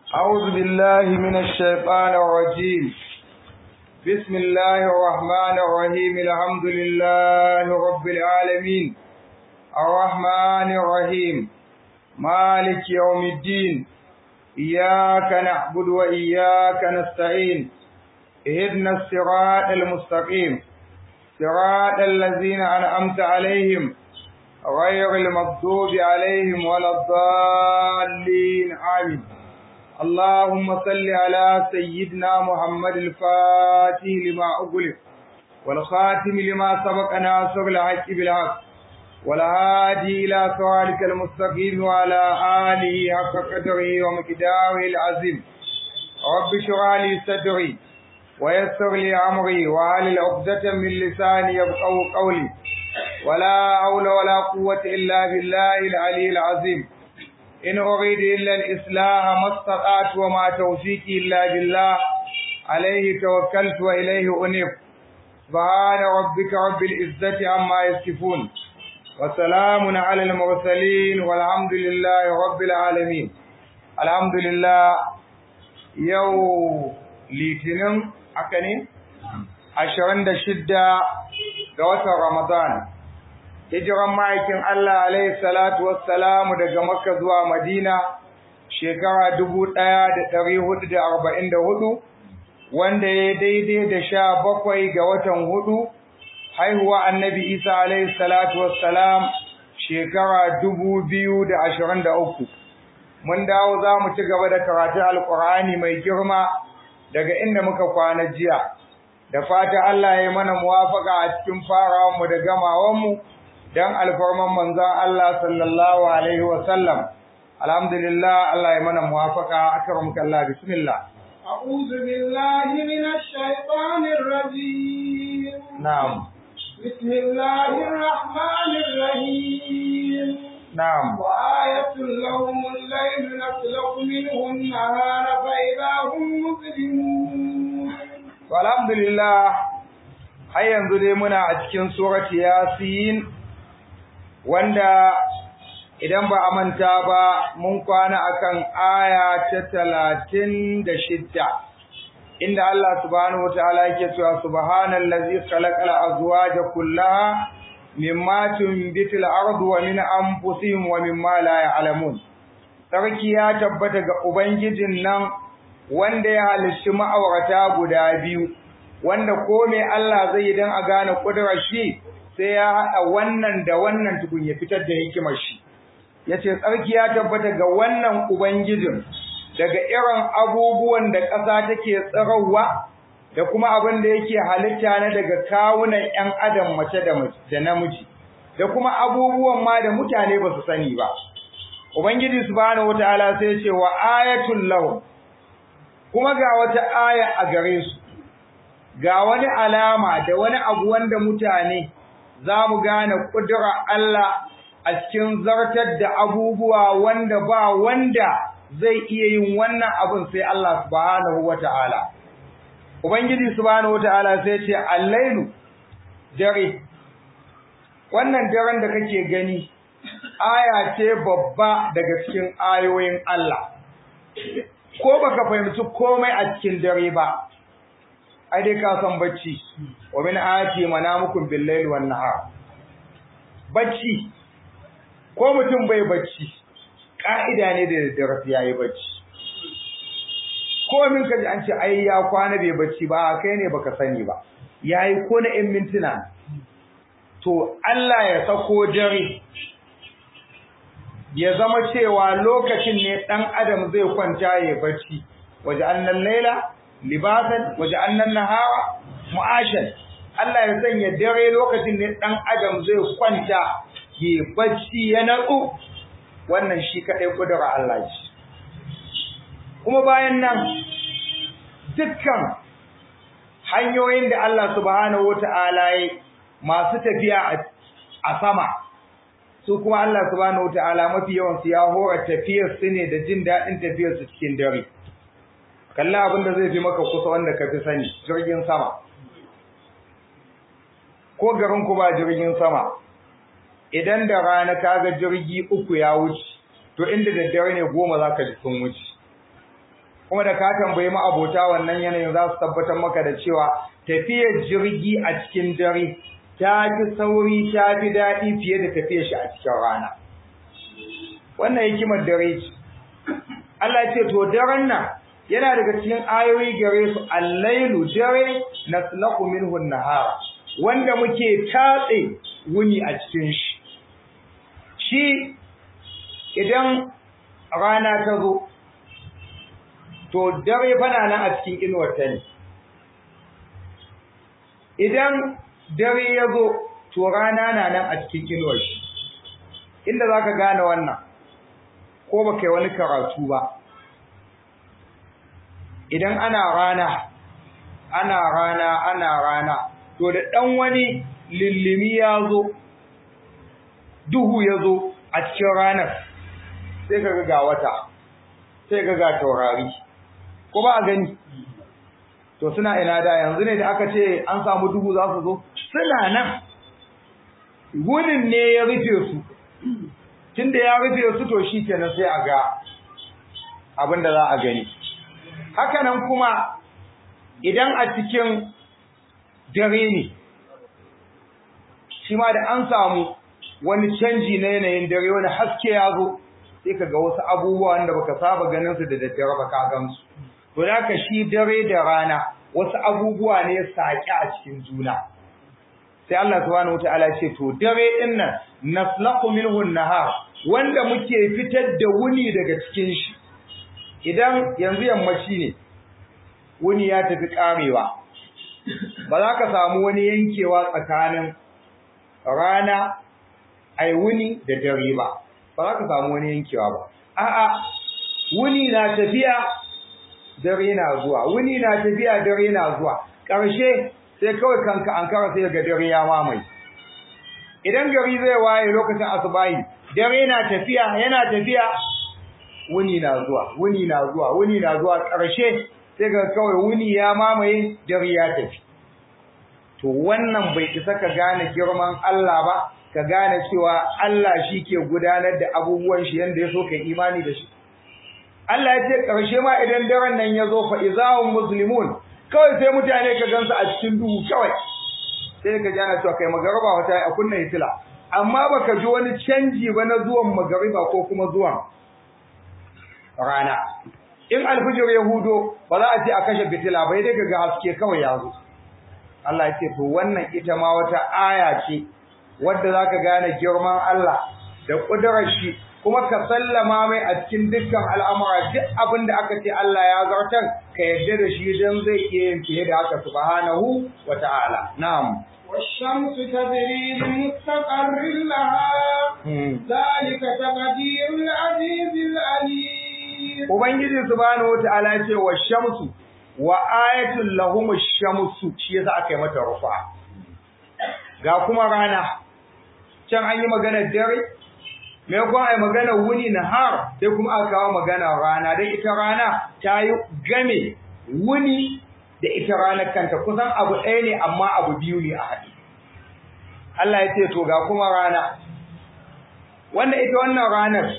أعوذ بالله من الشيطان الرجيم بسم الله الرحمن الرحيم الحمد لله رب العالمين الرحمن الرحيم مالك يوم الدين إياك نعبد وإياك نستعين اهدنا الصراط المستقيم صراط الذين أنعمت عليهم غير المغضوب عليهم ولا الضالين آمين اللهم صل على سيدنا محمد الفاتح لما أغلق والخاتم لما سبق ناصر الحق بالحق والهادي إلى صراطك المستقيم وعلى آله حق قدره ومقداره العظيم رب اشرح لي صدري ويسر لي أمري وعلى عقدة من لساني يفقهوا قولي ولا حول ولا قوة إلا بالله العلي العظيم إن أريد إلا الإصلاح ما استطعت وما توفيقي إلا بالله عليه توكلت وإليه أنيب سبحان ربك رب العزة عما يصفون وسلام على المرسلين والحمد لله رب العالمين الحمد لله يوم litinin haka ne ashirin da shidda ga watan ramadan hijiran ma'aikin Allah alaihi salatu wassalamu daga makka zuwa madina shekara dubu ɗaya da ɗari hudu da arba'in da hudu wanda ya daidai da sha bakwai ga watan hudu haihuwa annabi isa alaihi salatu wassalam shekara dubu biyu da ashirin da uku mun dawo za mu ci gaba da karatun alkur'ani mai girma daga inda muka kwana jiya da fata Allah ya mana muwafaka a cikin farawanmu da gamawanmu dan alfarman manzon Allah sallallahu alaihi wa sallam alhamdulillah Allah ya mana muwafaka akramka Allah bismillah أعوذ بالله من الشيطان الرجيم نعم بسم الله الرحمن الرحيم نعم وآية لهم الليل نسلك منه النهار فإذا هم مظلمون alhamdulillah har yanzu dai muna a cikin surati yasin wanda idan ba a manta ba mun kwana akan aya ta talatin da shidda inda Allah subhanahu wa ta'ala yake cewa subhanallazi khalaqal azwaja kullaha mimma tunbitul ardu wa min anfusihim wa mimma la ya'lamun sarki ya tabbata ga ubangijin nan wanda ya halicci ma'aurata guda biyu wanda ko me Allah zai yi dan a gane kudurar shi sai ya hada wannan da wannan tukun ya fitar da hikimar shi yace tsarki ya tabbata ga wannan ubangijin daga irin abubuwan da ƙasa take tsarawa da kuma abin da yake halitta na daga kawunan ƴan adam mace da namiji da kuma abubuwan ma da mutane ba su sani ba ubangiji subhanahu wataala sai ya ce wa ayatul lahu kuma ga wata aya a gare su ga wani alama da wani abu wanda mutane za mu gane kudura Allah a cikin zartar da abubuwa wanda ba wanda zai iya yin wannan abin sai Allah subhanahu wata'ala ubangiji subhanahu wata'ala sai ce allailu dare wannan daren da kake gani aya ce babba daga cikin ayoyin Allah ko baka fahimci komai a cikin dare ba ai dai ka san bacci wa min ayati manamukum bil layli wan nahar bacci ko mutum bai bacci ka'ida ne da daddare yayi bacci ko min kaji an ce ai ya kwana bai bacci ba kai ne baka sani ba yayi ko na 'yan mintuna to Allah ya sako dare ya zama cewa lokacin ne dan adam zai kwanta ya bacci waje annan laila libasan waje annan nahara mu'ashan Allah ya sanya dare lokacin ne dan adam zai kwanta ya bacci ya natsu wannan shi kadai kudura Allah shi kuma bayan nan dukkan hanyoyin da Allah subhanahu wata'ala ya masu tafiya a sama su kuma Allah subhanahu wataala mafi yawan su ya hora tafiyar su ne da jin daɗin tafiyar su cikin dare kalla abin da zai fi maka kusa wanda ka fi sani jirgin sama ko garin ku ba jirgin sama idan da rana kaga jirgi uku ya wuce to inda daddare ne goma za ka ji sun wuce kuma da ka tambayi ma abota wannan yanayin za su tabbatar maka da cewa tafiyar jirgi a cikin dare ta fi sauri ta fi daɗi fiye da tafiyar shi a cikin rana wannan hikimar dare ce Allah ya ce to daren nan yana daga cikin ayoyi gare su allailu dare naslaku minhu nahara wanda muke tatse wuni a cikin shi shi idan rana ta zo to dare fana nan a cikin inuwar ta ne idan dare ya zo to rana na nan a cikin inuwar shi inda za ka gane wannan ko ba kai wani karatu ba idan ana rana ana rana ana rana to da ɗan wani lillimi ya zo duhu ya zo a cikin ranar sai ka ga wata sai ka ga taurari ko ba a gani to suna ina da yanzu ne da aka ce an samu duhu za su zo suna nan wurin ne ya rufe su tunda ya rufe su to shi kenan sai a ga abin da za a gani haka nan kuma idan a cikin dare ne shi ma da an samu wani canji na yanayin dare wani haske ya zo sai ka ga wasu abubuwa wanda baka saba ganin su da daddare ba ka gamsu to da ka shi dare da rana wasu abubuwa ne saƙi a cikin juna sai Allah subhanahu wataala ce to dare din nan naslaqu minhu nahar wanda muke fitar da wuni daga cikin shi idan yanzu yammaci ne wuni ya tafi karewa ba za ka samu wani yankewa tsakanin rana ai wuni da dare ba ba za ka samu wani yankewa ba a'a wuni na tafiya dare na zuwa wuni na tafiya dare na zuwa ƙarshe sai kawai kanka an kara sai ga dare ya mamaye idan gari zai waye lokacin asubahi dare na tafiya yana tafiya wuni na zuwa wuni na zuwa wuni na zuwa ƙarshe sai ga kawai wuni ya mamaye dare ya tafi to wannan bai isa ka gane girman Allah ba ka gane cewa Allah shi ke gudanar da abubuwan shi yanda ya so kai imani da shi Allah ya ce ƙarshe ma idan daren nan ya zo fa izahum muslimun kawai sai mutane ka gansu a cikin duhu kawai sai ka ji ana cewa kai magariba wata a kunna hitila amma baka ji wani canji ba na zuwan magariba ko kuma zuwan rana in alfijir ya hudo ba za a ce a kashe fitila bai dai ga haske kawai ya zo Allah ya ce to wannan ita ma wata aya ce wadda zaka gane girman Allah da kudurar shi kuma ka sallama mai a cikin dukkan al'amura duk abin da aka ce Allah ya zartar ka yarda da shi don zai iya yin fiye da haka subhanahu wa ta'ala na'am والشمس تجري لمستقر لها ذلك تقدير العزيز العليم ubangiji subhanahu wa ta'ala ya ce wa shamsu wa ayatul lahum ash-shamsu shi yasa aka yi mata rufa ga kuma rana can an yi magana dare me kuma ai magana wuni nahar sai kuma aka kawo magana rana dan ita rana ta yi game wuni da ita ranar kanta kusan abu ɗaya ne amma abu biyu ne a haɗe Allah ya ce to ga kuma rana wanda ita wannan ranar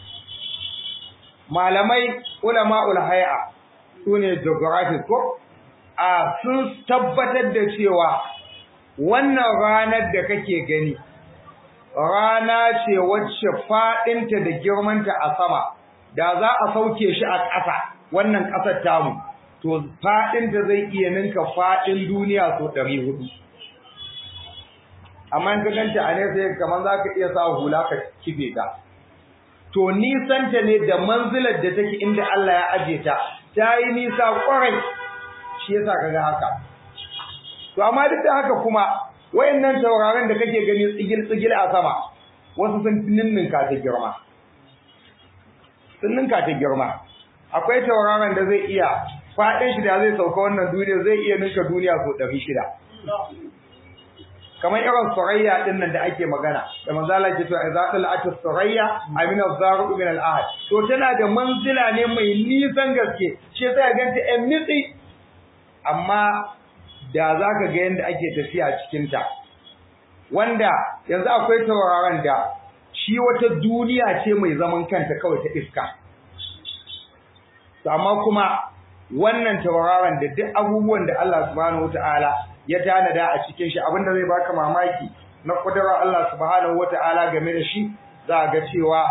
malamai ulama'ul hay'a sune geography ko a sun tabbatar da cewa wannan ranar da kake gani rana ce wacce faɗinta da girmanta a sama da za a sauke shi a ƙasa wannan ƙasar tamu to faɗinta zai iya ninka faɗin duniya so ɗari hudu amma in ka ganta a nesa kamar za ka iya sa hula ka kife ta to nisanta ne da manzilar da take inda Allah ya aje ta ta yi nisa kwarai shi yasa kaga haka to amma duk da haka kuma wayannan tauraron da kake gani tsigil tsigil a sama wasu sun ninninka ta girma sun ninka ta girma akwai tauraron da zai iya faɗin shi da zai sauka wannan duniya zai iya ninka duniya so ɗari shida kamar irin surayya din nan da ake magana da manzo Allah ke cewa idza tala'at surayya amina zaru min al-ahad to tana da manzila ne mai nisan gaske shi sai ganta ɗan nitsi amma da zaka ga yanda ake tafiya cikin ta wanda yanzu akwai tauraron da shi wata duniya ce mai zaman kanta kawai ta iska to amma kuma wannan tauraron da duk abubuwan da Allah subhanahu wataala ya tanada a cikin shi abinda zai baka mamaki na kudurar Allah subhanahu wataala game da shi za ga cewa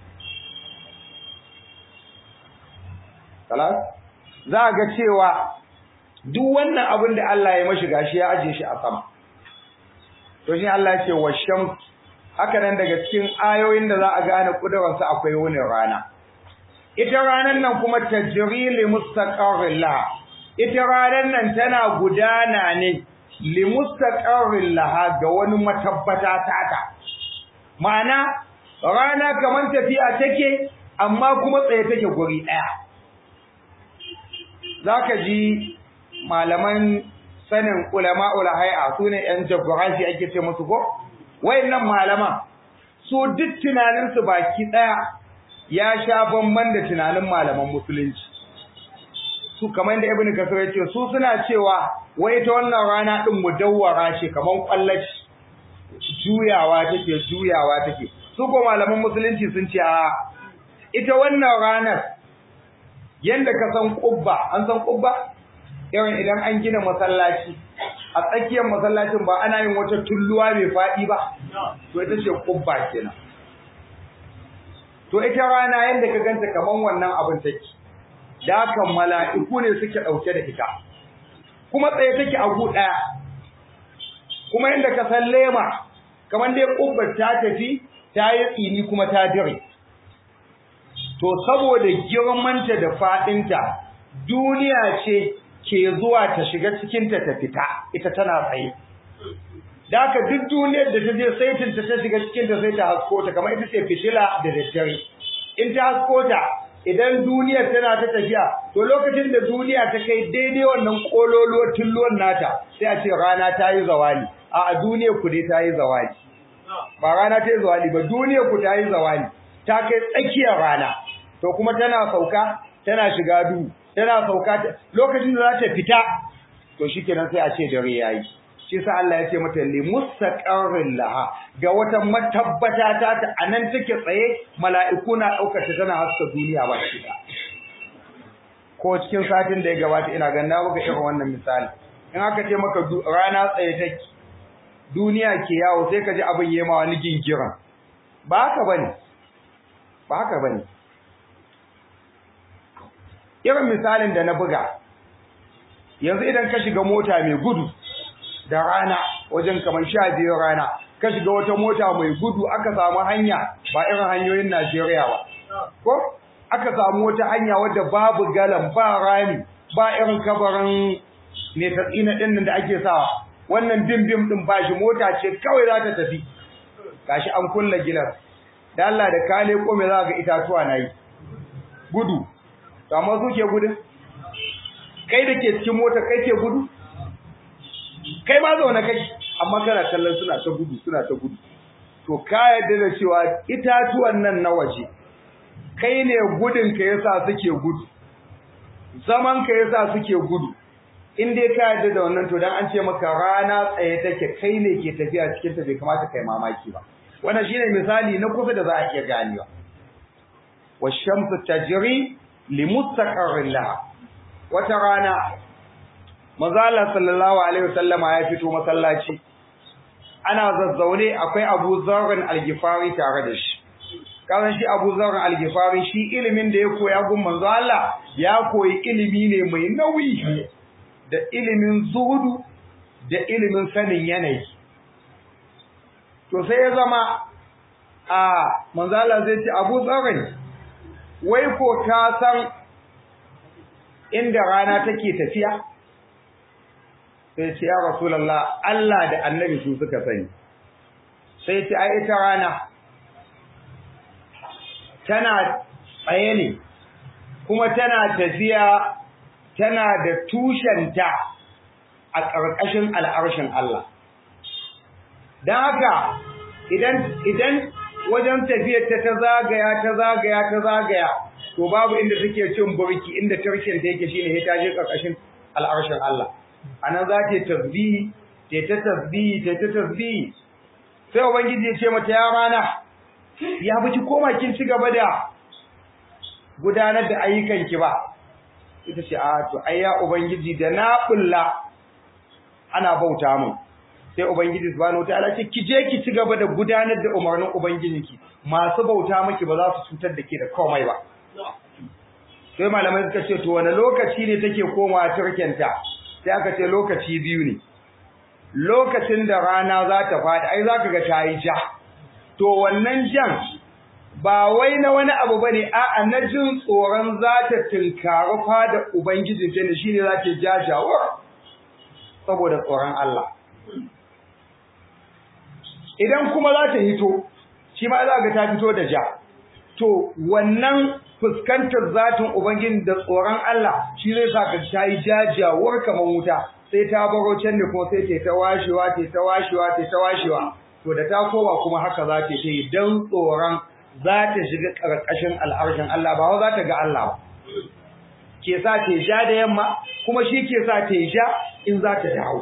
kalas za ga cewa duk wannan abin da Allah ya mashi gashi ya aje shi a sama to shi Allah ya ce washam haka nan daga cikin ayoyin da za a gane kudurarsa akwai wani rana ita ranar nan kuma tajri li mustaqarrin laha ita ranar nan tana gudana ne li mustaqarrin laha ga wani matabbata taka ma'ana rana kamar tafiya take amma kuma tsaye take guri daya zaka ji malaman sanin ulama ulahai'a sune yan jagoranci ake ce musu ko wayannan malaman su duk tunaninsu baki daya ya sha bamban da tunanin malaman musulunci su kamar da ibnu kasir ya ce su suna cewa wai ta wannan rana din mudawwara ce kaman kwallaci juyawa take juyawa take su ko malaman musulunci sun ce a ita wannan ranar yanda ka san kubba an san kubba yawan idan an gina masallaci a tsakiyar masallacin ba ana yin wata tulluwa mai faɗi ba to ita ce kubba kenan to ita rana yanda ka ganta kaman wannan abin take da haka mala'iku ne suke ɗauke da ita kuma tsaye take a gu ɗaya kuma yanda ka san lema kamar dai kubbar ta tafi ta yi tsini kuma ta dire to saboda girmanta da faɗinta duniya ce ke zuwa ta shiga cikinta ta fita ita tana tsaye da haka duk duniyar da ta je saitin ta ta shiga cikinta sai ta hasko ta kamar ita ce fitila da daddare in ta hasko ta idan duniyar tana ta tafiya to lokacin da duniya ta kai daidai wannan kololuwar tulluwan nata sai a ce rana ta yi zawali a a duniyar ku dai ta yi zawali ba rana ta yi zawali ba duniyar ku ta yi zawali ta kai tsakiyar rana to kuma tana sauka tana shiga duhu tana sauka lokacin da za ta fita to shikenan sai a ce dare yayi shi sa Allah ya ce mata li mustaqarrin laha ga wata matabbata ta ta anan take tsaye mala'iku na daukar ta tana haska duniya ba shi ko cikin satin da ya gabata ina ganin na buga irin wannan misali in aka ce maka rana tsaye take duniya ke yawo sai ka ji abin yema wani gingiran ba haka bane ba haka bane irin misalin da na buga yanzu idan ka shiga mota mai gudu da rana wajen kamar sha biyu rana ka shiga wata mota mai gudu aka samu hanya ba irin hanyoyin Najeriya ba ko aka samu wata hanya wadda babu galan ba rami ba irin kabarin ne tsina din da ake sawa wannan bim-bim din ba shi mota ce kawai za ta tafi gashi an kulla gilas da Allah da kale ko me za ga itatuwa nayi gudu to amma su ke gudun kai da ke cikin mota kai ke gudu kai ma zaune kai amma kana kallon suna ta gudu suna ta gudu to ka yarda da cewa itatuwan nan na waje kai ne gudun ka yasa suke gudu zaman ka yasa suke gudu in dai ka yarda da wannan to dan an ce maka rana tsaye take kai ne ke tafiya cikin ta bai kamata kai mamaki ba wannan shine misali na kusa da za a iya ganewa washamsu tajri limustaqarrin laha wata rana manzo Allah sallallahu alaihi wasallama ya fito masallaci ana zazzaune akwai Abu Zarr al-Ghifari tare da shi kazan shi Abu Zarr al-Ghifari shi ilimin da ya koya gun manzo Allah ya koyi ilimi ne mai nauyi da ilimin zuhudu da ilimin sanin yanayi to sai ya zama a manzo Allah zai ce Abu Zarr wai ko ka san inda rana take tafiya sai ce ya rasulullah Allah da annabi su suka sani sai ce ai ita rana tana tsaye ne kuma tana tafiya tana da tushenta a ƙarƙashin al'arshin Allah don haka idan idan wajen tafiyar ta ta zagaya ta zagaya ta zagaya to babu inda take cin burki inda tarshen ta yake shine ta je ƙarƙashin al'arshin Allah anan za ta tasbihi ta ta tasbihi ta ta tasbihi sai ubangiji ya ce mata ya rana ya biki koma kin ci gaba da gudanar da ayyukan ki ba ita ce a to ai ya ubangiji da na bulla ana bauta mun sai ubangiji subhanahu wataala ce ki je ki ci gaba da gudanar da umarnin ubangijinki masu bauta miki ba za su cutar da ke da komai ba sai malamai suka ce to wani lokaci ne take komawa turkenta sai aka ce lokaci biyu ne lokacin da rana za ta faɗi ai za ka ga ta yi ja to wannan jan ba wai na wani abu bane a'a na jin tsoron za ta tinkari fada ubangijin ta ne shine za ta jajawar saboda tsoron Allah idan kuma za ta hito shi ma za ga ta fito da ja to wannan fuskantar zatin ubangijin da tsoron Allah shi zai sa ka ta yi jajawar kamar wuta sai ta baro can ne kuma sai ta washewa ta ta washewa ta ta washewa to da ta koma kuma haka za ta yi dan tsoron za ta shiga ƙarƙashin al'arshin Allah ba za ta ga Allah ba. Ke sa ta ja da yamma kuma shi ke sa ta ja in za ta dawo.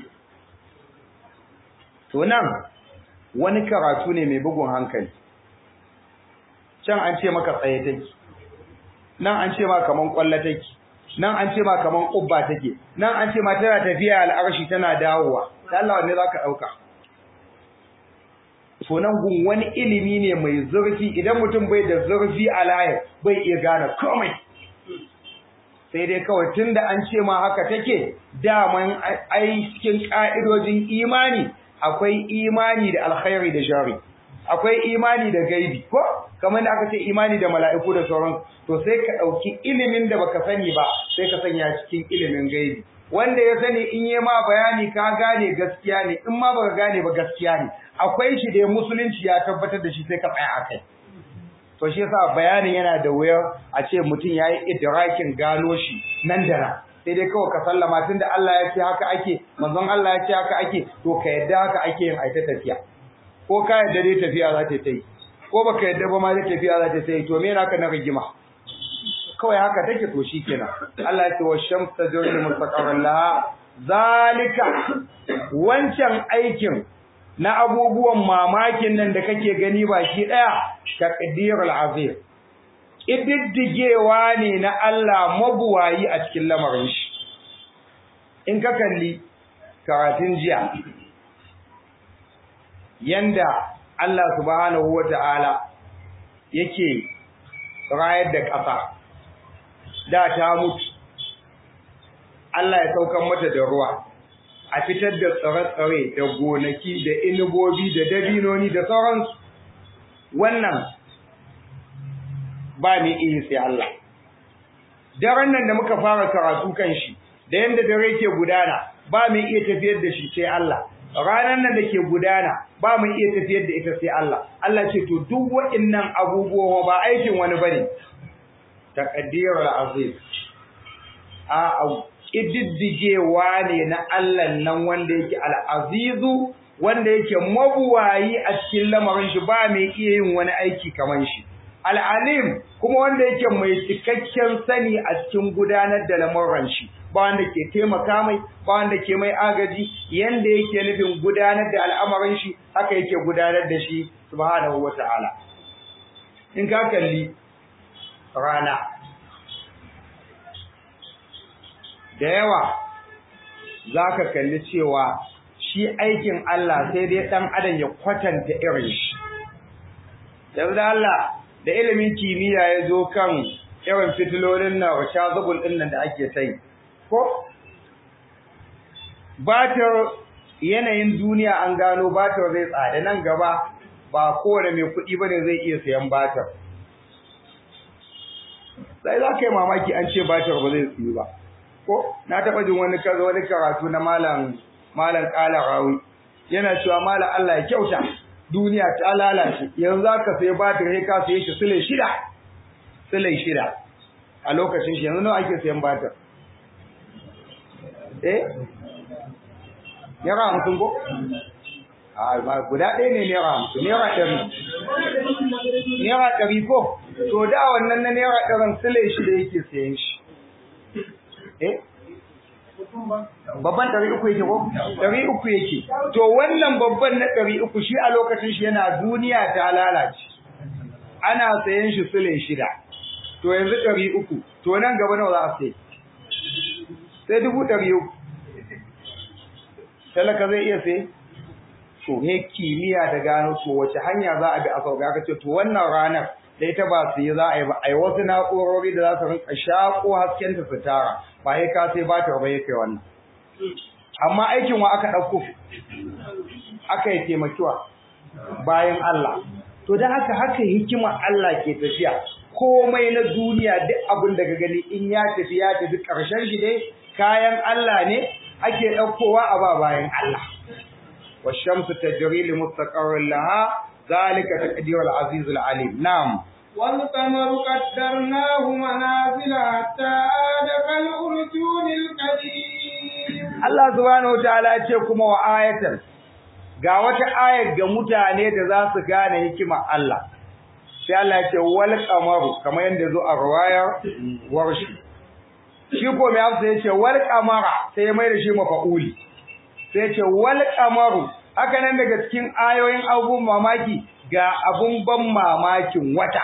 To nan wani karatu ne mai bugun hankali. Can an ce maka tsaye take, nan an ce ma kaman ƙwallo take, nan an ce ma kaman ƙubba take, nan an ce ma tana tafiya al'arshi tana dawowa. Da Allah wanne za ka ɗauka? to nan gun wani ilimi ne mai zurfi idan mutum bai da zurfi a layar bai iya gane komai sai dai kawai tunda an ce ma haka take daman ai cikin ka'idojin imani akwai imani da alkhairi da shari akwai imani da gaibi ko kamar da aka ce imani da mala'iku da sauran to sai ka ɗauki ilimin da baka sani ba sai ka sanya cikin ilimin gaibi wanda ya sani in yi ma bayani ka gane gaskiya ne in ma baka gane ba gaskiya ne akwai shi da musulunci ya tabbatar da shi sai ka tsaya akai to shi yasa bayanin yana da wuyar a ce mutum yayi idrakin gano shi nan da nan sai dai kawai ka sallama tunda Allah ya ce haka ake manzon Allah ya ce haka ake to ka yadda haka ake yin aita tafiya ko ka yadda dai tafiya za ta yi ko baka yadda ba ma dai tafiya za ta yi to me naka na rigima kawai haka take to shikenan Allah ya ce wa shams tajri mustaqarran laha zalika wancan aikin na abubuwan mamakin nan da kake gani baki daya taqdirul azim ididdigewa ne na Allah mabuwayi a cikin lamarin shi in ka kalli karatun jiya yanda Allah subhanahu wata'ala yake rayar da ƙasa da ta mutu Allah ya saukan mata da ruwa a fitar da tsare-tsare da gonaki da inubobi da dabinoni da sauransu wannan ba ni iya sai Allah daren nan da muka fara karatu kan shi da yanda dare ke gudana ba mu iya tafiyar da shi sai Allah ranar nan da ke gudana ba mu iya tafiyar da ita sai Allah Allah ce to duk waɗannan abubuwa ba aikin wani bane taqdirul aziz a kididdigewa ne na Allah nan wanda yake al-azizu wanda yake mabuwayi a cikin lamarin shi ba mai iya yin wani aiki kamar shi al-alim kuma wanda yake mai cikakken sani a cikin gudanar da lamuran shi ba wanda ke taimaka mai ba wanda ke mai agaji yanda yake nufin gudanar da al'amarin shi haka yake gudanar da shi subhanahu wata'ala in ka kalli rana da yawa zaka kalli cewa shi aikin Allah sai dai dan adam ya kwatanta irin shi yanzu Allah da ilimin kimiyya ya zo kan irin fitilolin na shazabul din nan da ake sai ko batar yanayin duniya an gano batar zai tsada nan gaba ba kowane mai kuɗi bane zai iya sayan batar sai za ka yi mamaki an ce batar ba zai tsiyu ba ko na taɓa jin wani kaza wani karatu na malam malam ƙala rawi yana cewa malam Allah ya kyauta duniya ta lalace yanzu za ka sai batar sai ka saye shi sule shida sule shida a lokacin shi yanzu nawa ake sayan batar eh naira hamsin ko a guda ɗaya ne naira hamsin naira ɗari naira ɗari ko to da wannan na naira ɗarin sile shi da yake sayan shi eh babban ɗari uku yake ko ɗari uku yake to wannan babban na ɗari uku shi a lokacin shi yana duniya ta lalace ana sayan shi sile shida to yanzu ɗari uku to nan gaba nawa za a sai sai dubu ɗari uku talaka zai iya sai to he kimiyya da gano to wace hanya za a bi a sauka ka ce to wannan ranar da ita ba su yi za a yi ba a yi wasu na'urori da za su rinka shaƙo hasken ta su tara ba ya ka sai ba ta ba ya kai wannan amma aikin wa aka ɗauko aka yi taimakiwa bayan Allah to da haka haka hikimar Allah ke tafiya komai na duniya duk abin da ka gani in ya tafi ya tafi ƙarshen shi dai kayan Allah ne ake ɗaukowa a ba bayan Allah والشمس تجري لمستقر لها ذلك تقدير العزيز العليم نعم والقمر قدرناه منازل حتى عاد كالأرجون القديم Allah subhanahu wataala ya ce kuma wa ayatan ga wata ayar ga mutane da za su gane hikimar Allah sai Allah ya ce wal qamaru kamar yanda zo a riwayar warshi shi ko mai amsa ya ce wal qamara sai ya mai da shi mafa'uli sai ya ce wal qamaru haka nan daga cikin ayoyin abubuwan mamaki ga abun ban mamakin wata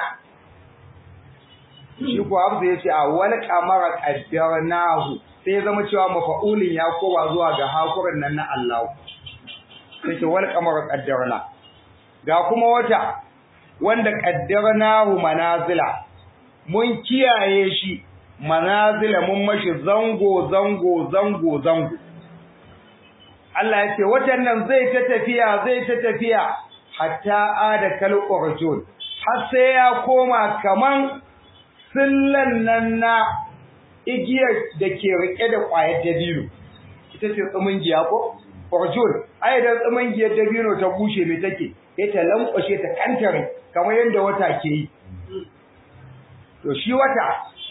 shi ko amsa ya ce a wal qamara qaddarnahu sai ya zama cewa mafa'ulin ya kowa zuwa ga hakurin nan na Allah sai ce wal qamara qaddarna ga kuma wata wanda qaddarnahu manazila mun kiyaye shi manazila mun mashi zango zango zango zango Allah ya ce watan nan zai ta tafiya zai ta tafiya hatta ada kal urjun har sai ya koma kaman sillan nan na igiyar da ke rike da ƙwayar dabino ita ce tsumungiya ko urjun ai da tsumungiyar dabino ta bushe me take sai ta lankwashe ta kantare kamar yadda wata ke yi to shi wata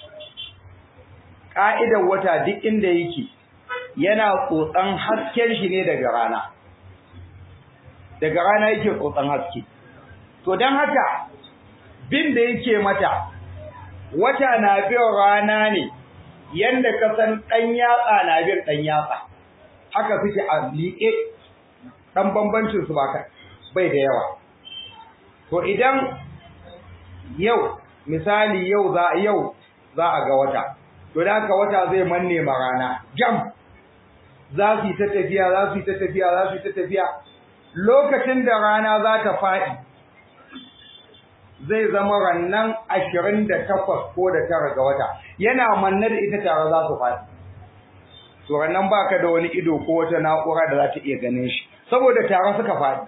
ka'idar wata duk inda yake yana tsotsan hasken shi ne daga rana daga rana yake tsotsan haske to don haka bin da yake mata wata na bin rana ne yanda ka san ɗan yatsa na bin ɗan yatsa haka suke a liƙe ɗan bambancin su ba bai da yawa to idan yau misali yau za yau za a ga wata to da haka wata zai manne ma rana jam za su yi ta tafiya za su yi ta tafiya za su yi ta tafiya lokacin da rana za ta faɗi zai zama rannan ashirin da takwas ko da tara ga wata yana manne da ita tare za su faɗi to rannan baka da wani ido ko wata na'ura da za ta iya ganin shi saboda tare suka faɗi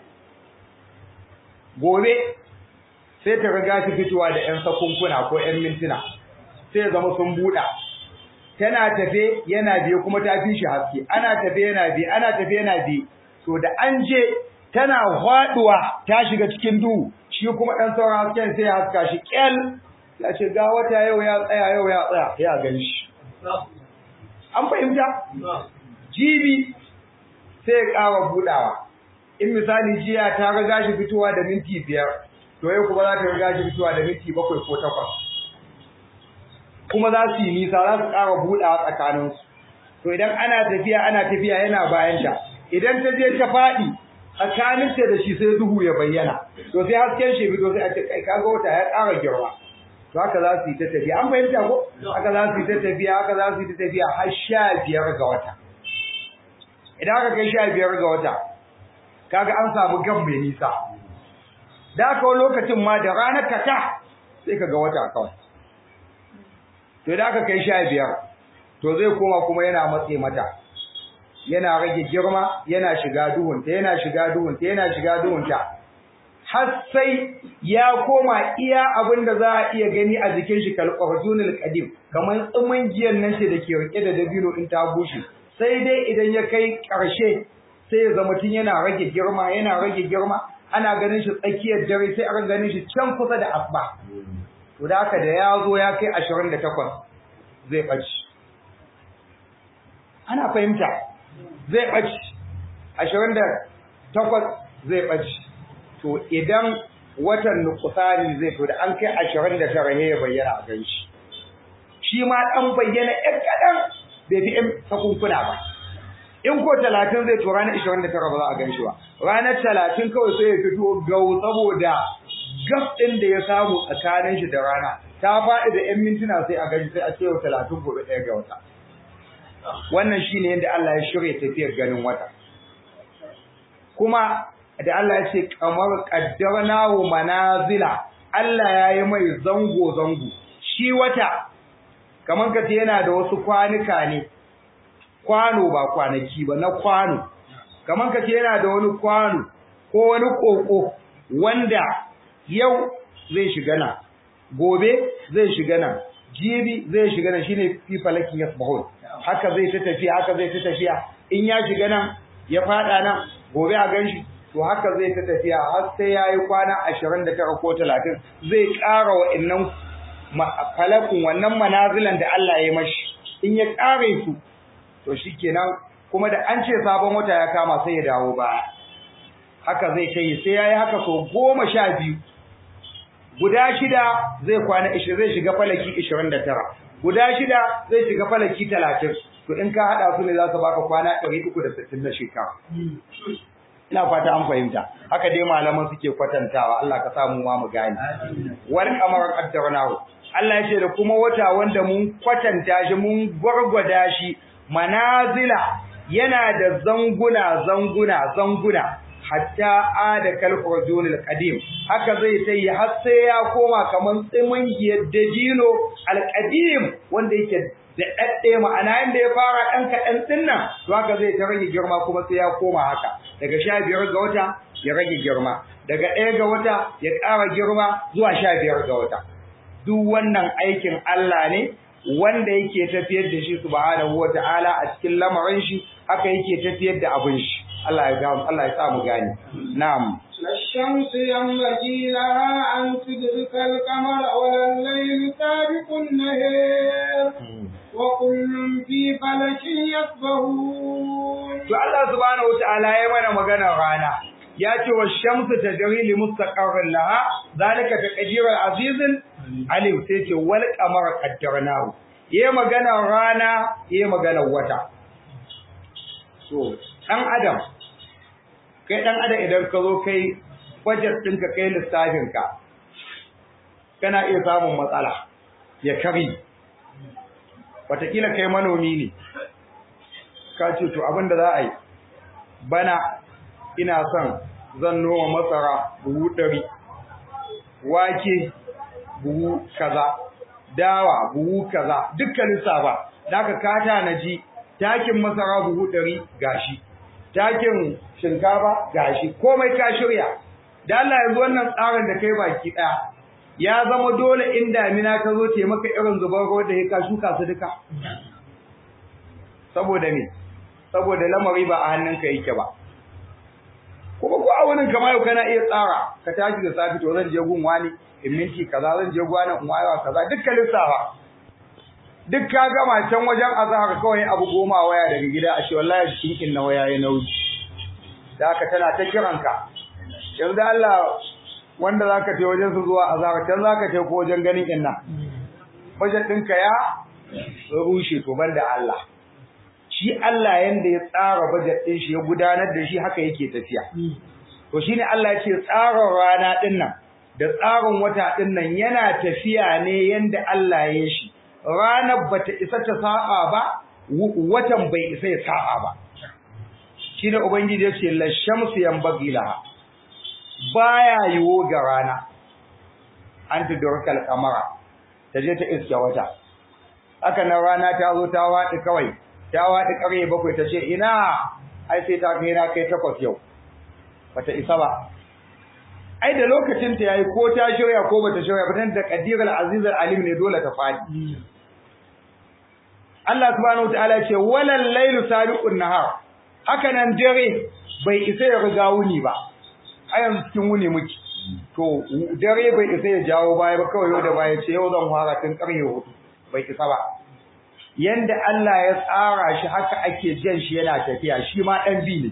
gobe sai ta riga shi fitowa da 'yan sakunkuna ko 'yan mintuna sai ya zama sun buɗa tana tafe yana biye kuma ta fi shi haske ana tafe yana biye ana tafe yana biye to da an je tana faduwa ta shiga cikin duhu shi kuma dan sauran hasken sai ya haska shi kyal ya ce ga wata yau ya tsaya yau ya tsaya ya gan shi an fahimta jibi sai ya ƙara budawa in misali jiya ta riga shi fitowa da minti biyar to yau kuma za ta riga shi fitowa da minti bakwai ko takwas kuma za su yi nisa za su ƙara buɗawa tsakaninsu to idan ana tafiya ana tafiya yana bayanta idan ta je ta faɗi tsakaninta da shi sai duhu ya bayyana to sai hasken shi fito sai a ce kai kaga wata ya ƙara girma to haka za su yi ta tafiya an fahimta ko haka za su yi ta tafiya haka za su yi ta tafiya har sha biyar ga wata idan aka kai sha biyar ga wata kaga an samu gam mai nisa da aka wani lokacin ma da ranar kata sai ka ga wata kawai to da aka kai sha biyar to zai koma kuma yana matse mata yana rage girma yana shiga duhunta yana shiga duhunta yana shiga duhunta har sai ya koma iya abin da za a iya gani a jikin shi kalqarjunul qadim kamar tsumin giyan nan ce dake rike da dabino in ta bushe sai dai idan ya kai karshe sai ya zama tun yana rage girma yana rage girma ana ganin shi tsakiyar dare sai aka ganin shi can kusa da asba to da haka da ya zo ya kai 28 zai ɓaci ana fahimta zai ɓaci ashirin da takwas zai ɓaci to idan watan nukusani zai to da an kai ashirin da tara ya bayyana a gan shi shi ma ɗan bayyana ‘yan kaɗan bai fi ‘yan sakunkuna ba in ko talatin zai to ranar ashirin da tara ba za a gan shi ba ranar talatin kawai sai ya fito gau saboda gaf ɗin da ya samu tsakanin shi da rana ta faɗi da ‘yan mintuna sai a gani sai a ce yau talatin gobe ɗaya ga wata wannan shine yadda Allah ya shirya tafiyar ganin wata kuma da Allah ya ce kamar qaddarnahu manazila Allah ya yi mai zango zango shi wata kamar kace yana da wasu kwanuka ne kwano ba kwanaki ba na kwano kamar kace yana da wani kwano ko wani koko wanda yau zai shiga nan gobe zai shiga nan jibi zai shiga nan shine fi falakin yasbahun haka zai ta tafiya haka zai ta tafiya in ya shiga nan ya fada nan gobe a ganshi to haka zai ta tafiya har sai yayi kwana 29 ko 30 zai ƙara wa'annan falakun wannan manazilan da Allah ya mashi in ya ƙare su to shikenan kuma da an ce sabon wata ya kama sai ya dawo ba haka zai kai sai yayi haka so goma sha biyu guda shida zai kwana 20 zai shiga falaki 29 guda shida zai shiga falaki 30 to in ka hada su ne za su baka kwana 360 na shekara ina fata an fahimta haka dai malaman suke kwatantawa Allah ka samu ma mu gani wal qamar qaddarnahu Allah ya ce da kuma wata wanda mun kwatanta shi mun gwargwada shi manazila yana da zanguna zanguna zanguna hatta ada kalfurjun alqadim haka zai tayi har sai ya koma kaman tsimin dajino alqadim wanda yake da dadde ma'ana inda ya fara dan kadan dinnan to haka zai ta rage girma kuma sai ya koma haka daga 15 ga wata ya rage girma daga 1 ga wata ya ƙara girma zuwa 15 ga wata duk wannan aikin Allah ne wanda yake tafiyar da shi subhanahu wataala a cikin lamarin shi haka yake tafiyar da abin shi Allah ya ga Allah ya sa mu gani na'am الشمس ينبغي لها أن تدرك القمر ولا الليل سابق النهار وكل في فلك يسبحون to Allah subhanahu wataala ya mana magana rana ya ce wa shamsu tajri li mustaqarrin laha zalika taqdirul azizul alim sai ce wal qamara qaddarnahu yayi magana rana yayi magana wata so dan adam kai dan adam idan ka zo kai budget ɗinka kai lissafin ka kana iya samun matsala ya kari wataƙila kai manomi ne ka ce to abin da za a yi bana ina son zan noma masara buhu ɗari wake buhu kaza dawa buhu kaza dukkan lissafa da ka kata na ji takin masara buhu ɗari gashi takin shinkafa gashi komai ka shirya da Allah yanzu wannan tsarin da kai baki ɗaya ya zama dole in damina ka zo te maka irin zubar ruwa da ka shuka su duka saboda me saboda lamari ba a hannunka yake ba kuma ko a wurin kama yau kana iya tsara ka tashi da safi to zan je gun wani in minti kaza zan je gwana in wayewa kaza dukkan lissafa duk ka gama can wajen azhar kawai abu goma waya daga gida a ce wallahi cikin na waya ya nauyi da haka tana ta kiranka yanzu Allah wanda zaka je wajen su zuwa azhar can zaka je ko wajen ganin inna bajet ɗinka ya rushe to banda Allah shi Allah yanda ya tsara budget din shi ya gudanar da shi haka yake tafiya to shine Allah ya ce tsarin rana din nan da tsarin wata din nan yana tafiya ne yanda Allah ya shi ranar bata isa ta sa'a ba watan bai isa ya sa'a ba shine ubangiji ya ce la shamsu yanbaghi laha baya yiwo ga rana an tudurkal kamara ta je ta iske wata haka nan rana ta zo ta waɗi kawai ta waɗi ƙarye bakwai ta ce ina ai sai ta kai na kai takwas yau bata isa ba ai da lokacin ta yayi ko ta shirya ko bata shirya ba dan da qadirul azizul alim ne dole ta fadi Allah subhanahu wataala ce walal laylu sabiqun nahar haka nan dare bai isa ya riga wuni ba a yanzu cikin wuni muke to dare bai isa ya jawo baya ba kawai yau da baya ce yau zan fara tun ƙarye hudu bai isa ba yanda Allah ya tsara shi haka ake jan shi yana tafiya shi ma dan bi ne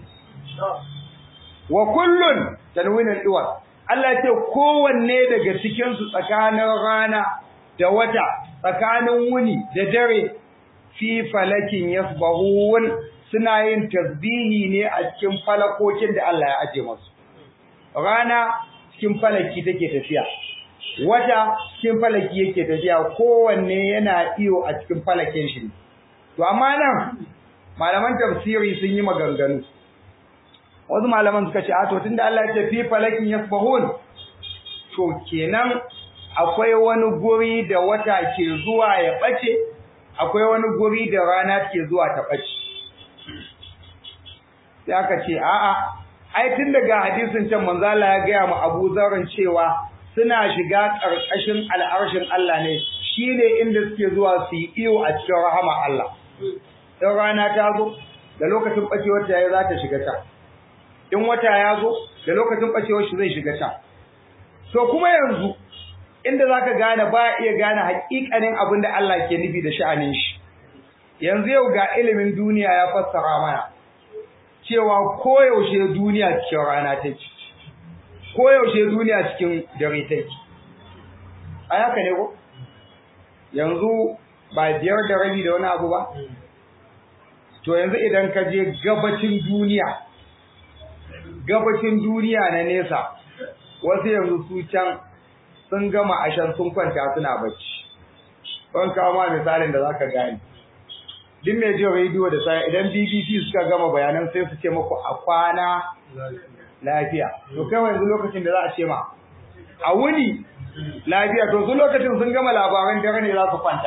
wa kullun tanwinul iwal Allah ya ce kowanne daga cikin su tsakanin rana da wata tsakanin wuni da dare fi falakin yasbahun suna yin tasbihi ne a cikin falakokin da Allah ya aje musu rana cikin falaki take tafiya wata cikin falaki yake tafiya kowanne yana iyo a cikin falakin shi to amma nan malaman tafsiri sun yi maganganu wasu malaman suka ce a to tunda Allah ya ce fi falakin yasbahun to kenan akwai wani guri da wata ke zuwa ya bace akwai wani guri da rana ke zuwa ta bace sai aka ce a'a ai tun daga hadisin can manzo Allah ya gaya mu Abu Zarrin cewa suna shiga karkashin al'arshin Allah ne shine inda suke zuwa su yi iyo a cikin rahama Allah in rana ta zo da lokacin bacewar ta yayi za ta shiga ta in wata ya zo da lokacin bacewar shi zai shiga ta to kuma yanzu inda zaka gane ba iya gane hakikanin abin da Allah ke nufi da sha'anin shi yanzu yau ga ilimin duniya ya fassara mana cewa koyaushe duniya cikin rana take koyaushe duniya cikin dare take a haka ne ko yanzu ba biyar da rabi da wani abu ba to yanzu idan ka je gabacin duniya gabacin duniya na nesa wasu yanzu su can sun gama ashan sun kwanta suna bacci ban kawo ma misalin da zaka gane duk mai jin rediyo da sai idan BBC suka gama bayanan sai su ce muku a kwana lafiya to kai yanzu lokacin da za a ce ma a wuni lafiya to su lokacin sun gama labaran dare ne za su kwanta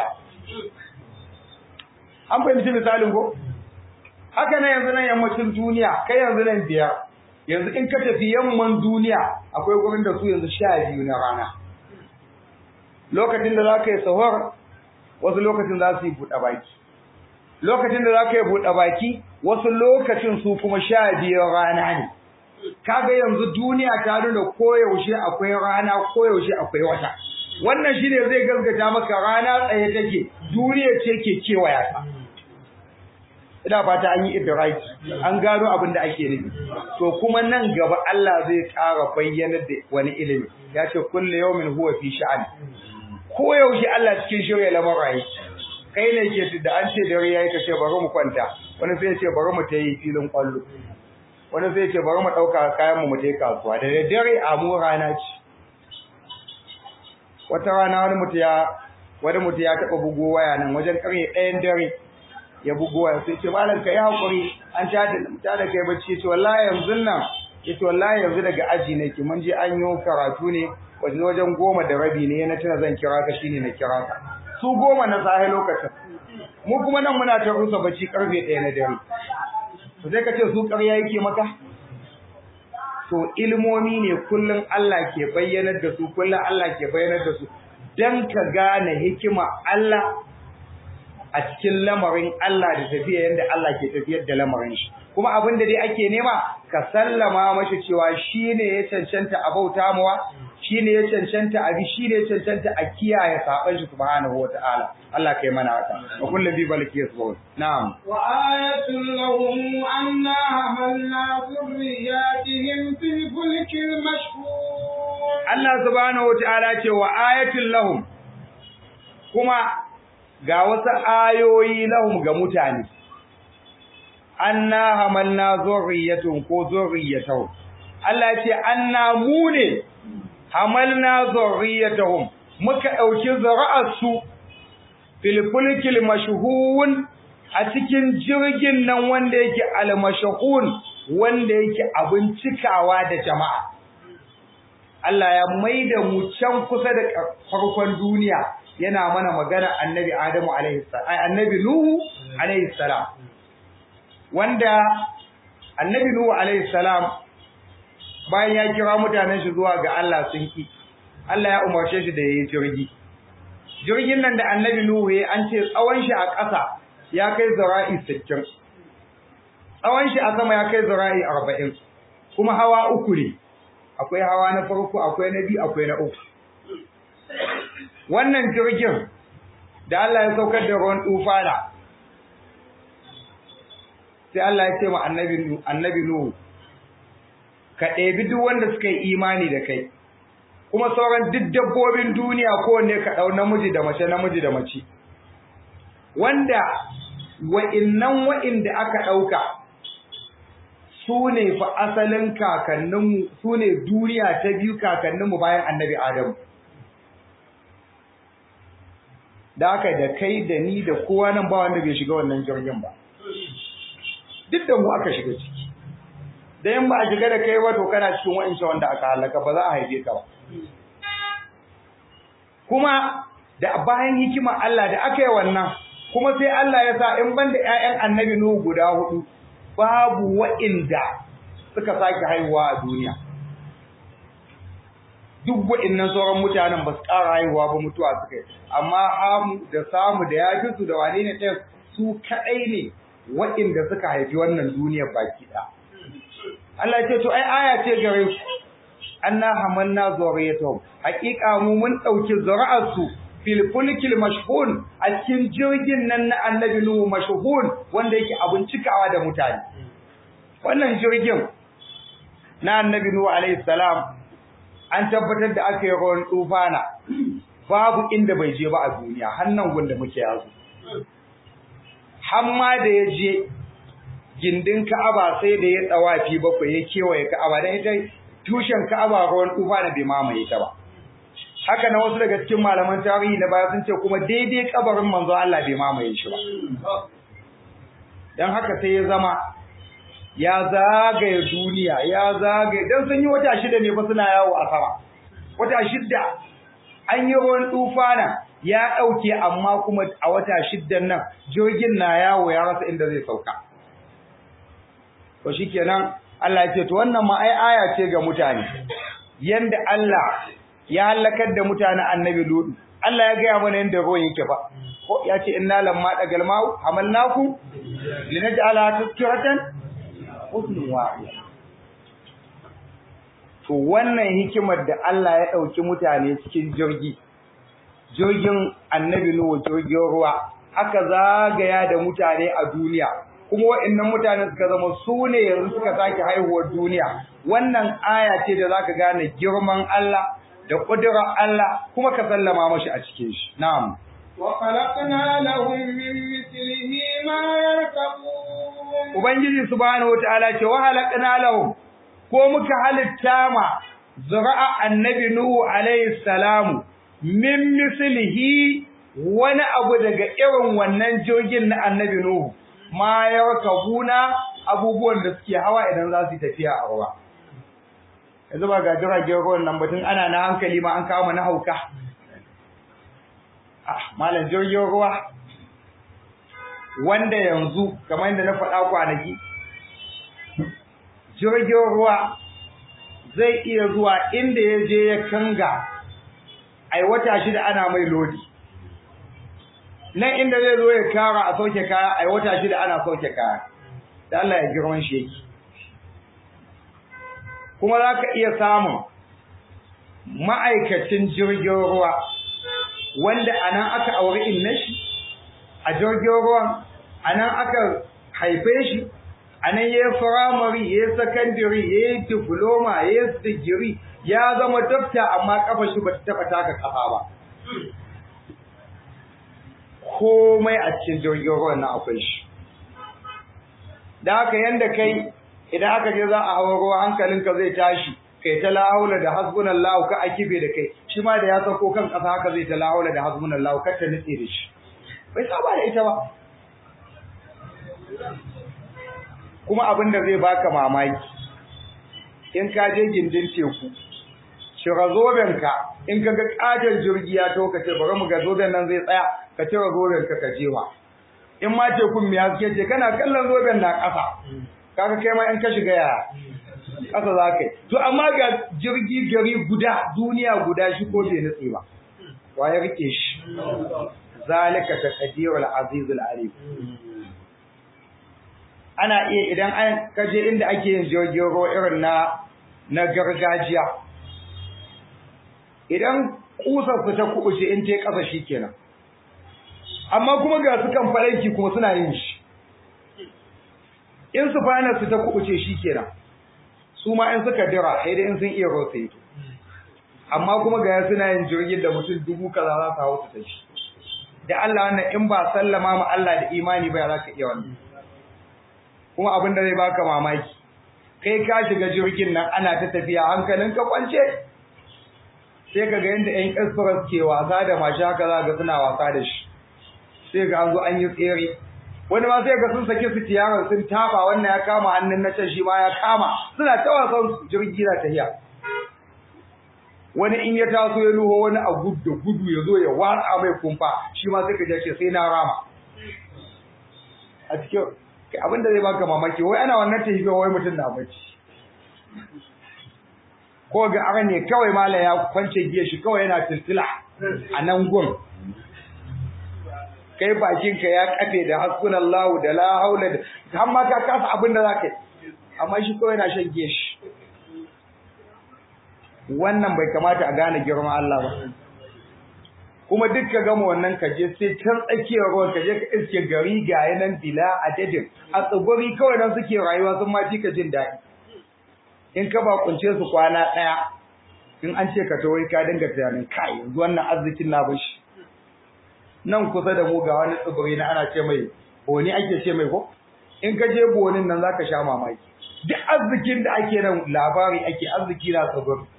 an fahimci misalin ko haka na yanzu nan yammacin duniya kai yanzu nan biyar yanzu in ka tafi yamman duniya akwai gurin da su yanzu sha biyu na rana lokacin da za ka yi sahur wasu lokacin za su yi buɗe baki lokacin da za ka yi buɗe baki wasu lokacin su kuma sha biyar rana ne kaga yanzu duniya ta nuna koyaushe akwai rana koyaushe akwai wata wannan shine zai gaskata maka rana tsaye take duniya ce ke kewaya ta ina fata an yi idraki an gano abin da ake nufi to kuma nan gaba Allah zai ƙara bayyana da wani ilimi ya ce kullu yawmin huwa fi sha'an koyaushe Allah cikin shirya lamarin kai ne ke da an ce dare yayi ka ce bari mu kwanta wani sai ya ce bari mu tayi filin kwallo wani sai ya ce bari mu dauka kayan mu mu tayi kasuwa da dare a mu rana ce wata rana wani mutum ya wani mutum ya taba bugo waya nan wajen karye ɗayan dare ya bugo waya sai ce malam kai hakuri an tada ta da kai bacci ce wallahi yanzu nan yace wallahi yanzu daga aji nake mun je an yi karatu ne wajen wajen goma da rabi ne na tuna zan kira ka shine na kira ka su goma na sahi lokacin mu kuma nan muna ta rusa bacci karfe ɗaya na dare to sai ka ce su ƙarya yake maka to ilmomi ne kullum Allah ke bayyanar da su kullum Allah ke bayyanar da su dan ka gane hikima Allah a cikin lamarin Allah da tafiya yanda Allah ke tafiyar da lamarin shi kuma abin da dai ake nema ka sallama mashi cewa shine ya cancanta a bauta mawa shine ya cancanta abi shine ya cancanta a kiyaye saban shi subhanahu wataala Allah kai mana haka wa kullu bi balki yasbun na'am wa ayatul lahum anna hamalna dhurriyyatihim fil fulkil mashhur Allah subhanahu wataala ce wa ayatul lahum kuma ga wasu ayoyi lahum ga mutane anna hamalna zurriyatun ko zurriyatun Allah ce anna mu ne hamalna zurriyatahum muka dauki zuri'arsu fil fulkil mashhun a cikin jirgin nan wanda yake al mashhun wanda yake abin cikawa da jama'a Allah ya maida mu can kusa da farkon duniya yana mana magana annabi Adamu alaihi salam annabi Nuhu alaihi salam wanda annabi Nuhu alaihi salam bayan ya kira mutanen shi zuwa ga Allah sun ki Allah ya umarce shi da yayi jirgi jirgin nan da annabi Nuhu ya an ce tsawon shi a ƙasa ya kai zara'i 60 tsawon shi a sama ya kai zara'i 40 kuma hawa uku ne akwai hawa na farko akwai na biyu akwai na uku wannan jirgin da Allah ya saukar da ruwan tufana sai Allah ya ce ma annabi annabi Nuhu ka ɗebi duk wanda suka yi imani da kai kuma sauran duk dabbobin duniya kowanne ka ɗau namiji da mace namiji da mace wanda wa'innan wa'inda aka ɗauka su ne fa asalin kakanninmu su ne duniya ta biyu kakanninmu bayan annabi Adamu da aka da kai da ni da kowa nan ba wanda bai shiga wannan jirgin ba duk da mu aka shiga ciki da in ba a shiga da kai ba to kana cikin wa'insa wanda aka halaka ba za a haife ka ba kuma da bayan hikima Allah da aka yi wannan kuma sai Allah ya sa in banda ƴaƴan annabi Nuhu guda hudu babu wa'inda suka sake haihuwa a duniya duk wa'innan sauran mutanen ba su ƙara haihuwa ba mutuwa suka yi amma hamu da samu da yafi su da wane ne ɗin su kaɗai ne wa'inda suka haifi wannan duniyar baki ɗaya Allah ya ce to ai aya ce gare ku anna hamanna zuriyatuhum haqiqa mu mun dauki zuri'arsu fil fulkil mashhun a cikin jirgin nan na annabi nuhu mashhun wanda yake abun cikawa da mutane wannan jirgin na annabi nuhu alayhi salam an tabbatar da aka yi ruwan tufana babu inda bai je ba a duniya hannan gunda muke yazo hamma da ya je gindin Ka'aba sai da ya tsawafi bakwai ya kewaye Ka'aba dan ita tushen Ka'aba ruwan tufa na bai mamaye ta ba haka na wasu daga cikin malaman tarihi na baya sun ce kuma daidai kabarin manzo Allah bai mamaye shi ba dan haka sai ya zama ya zagaye duniya ya zagaye dan sun yi wata shida ne fa suna yawo a sama wata shida an yi ruwan tufana ya dauke amma kuma a wata shiddan nan jirgin na yawo ya rasa inda zai sauka to shikenan Allah ya ce to wannan ma ai aya ce ga mutane yanda Allah ya halakar da mutane annabi Lut Allah ya gaya mana yanda ruwan yake ba ko ya ce inna lamma dagal ma'u hamalnakum linaj'ala tazkiratan husnun wa'id to wannan hikimar da Allah ya dauki mutane cikin jirgi jirgin annabi Nuhu jirgin ruwa aka zagaya da mutane a duniya kuma waɗannan mutane suka zama su ne yanzu suka sake haihuwar duniya wannan aya ce da zaka gane girman Allah da ƙudurar Allah kuma ka sallama mashi a cikin shi na'am wa khalaqna lahum min mithlihi ma yarkabun ubangiji subhanahu wataala ce wa halaqna lahum ko muka halitta ma zura'a annabi nuhu alayhi salamu min mislihi wani abu daga irin wannan jogin na annabi nuhu ma yarkabuna abubuwan da suke hawa idan za su yi tafiya a ruwa yanzu ba ga jiragen ruwan nan batun ana na hankali ma an kawo na hauka ah malam jirgin ruwa wanda yanzu kamar yadda na faɗa kwanaki jirgin ruwa zai iya zuwa inda ya je ya kanga ai wata shida ana mai lodi nan inda zai zo ya kara a sauke kaya ai wata shida ana sauke kaya da Allah ya girman shi yake kuma za ka iya samun ma'aikacin jirgin ruwa wanda a nan aka auri inna shi a jirgin ruwan a nan aka haife shi a nan ya yi firamare ya yi sakandare ya yi diploma ya yi digiri ya zama dokta amma kafa shi ba ta taɓa taka kafa ba komai a cikin jirgin ruwan na akwai shi da haka yanda kai idan aka je za a hawa ruwa hankalinka zai tashi kai ta lahaula da hasbunallahu ka akibe da kai shi ma da ya sako kan ƙasa haka zai ta lahaula da hasbunallahu kar ta nutse da shi bai saba da ita ba kuma abin da zai baka mamaki in ka je gindin teku shira zobenka in ka ga ƙaton jirgi ya to ka ce bari mu ga zoben nan zai tsaya ka cire zoben ka ka jewa in ma tekun mai haske ce kana kallon zoben na ƙasa kaga kai ma in ka shiga ya ƙasa za ka yi to amma ga jirgi gari guda duniya guda shi ko bai nutse ba wa ya rike shi zalika taqdirul azizul alim ana iya idan an kaje inda ake yin jirgin ruwa irin na na gargajiya idan kusar su ta kubuce in ta kasa shikenan amma kuma ga su kan faranki kuma suna yin shi in su fana su ta kubuce shikenan su ma in suka dira sai dai in sun iya rotsa ito amma kuma ga suna yin jirgin da mutum dubu kaza za su hawo su ta shi da Allah wannan in ba sallama ma Allah da imani ba za ka iya wannan kuma abin da zai baka mamaki kai ka shiga jirgin nan ana ta tafiya hankalin ka kwance sai ka ga yanda ƴan express ke wasa da mashi haka za ga suna wasa da shi sai ga an zo an yi tsere wani ma sai ga sun sake su tiyaran sun tafa wannan ya kama hannun na can shi ma ya kama suna ta wasan jirgi na tafiya wani in ya taso ya luho wani a gudu da gudu ya zo ya watsa mai kumfa shi ma sai ka je ce sai na rama a cikin abin da zai baka mamaki wai ana wannan tafiya wai mutum na bacci ko ga ara ne kawai mala ya kwance giya shi kawai yana tiltila a nan gun kai bakinka ya kafe da hasbunallahu da la haula da har ma ka kasa abin da zaka yi amma shi kawai yana shan giya shi wannan bai kamata a gane girman Allah ba kuma duk ka gama wannan ka je sai can tsakiyar ruwan ka je ka iske gari ga yanan bila adadin a tsibiri kawai nan suke rayuwa sun ma ka jin daɗi in ka bakunce su kwana ɗaya in an ce ka tawai ka dinga tunanin kai yanzu wannan arzikin na bashi nan kusa da mu ga wani tsibiri na ana ce mai boni ake ce mai ko in ka je bonin nan zaka sha mamaki duk arzikin da ake nan labari ake arziki na tsibiri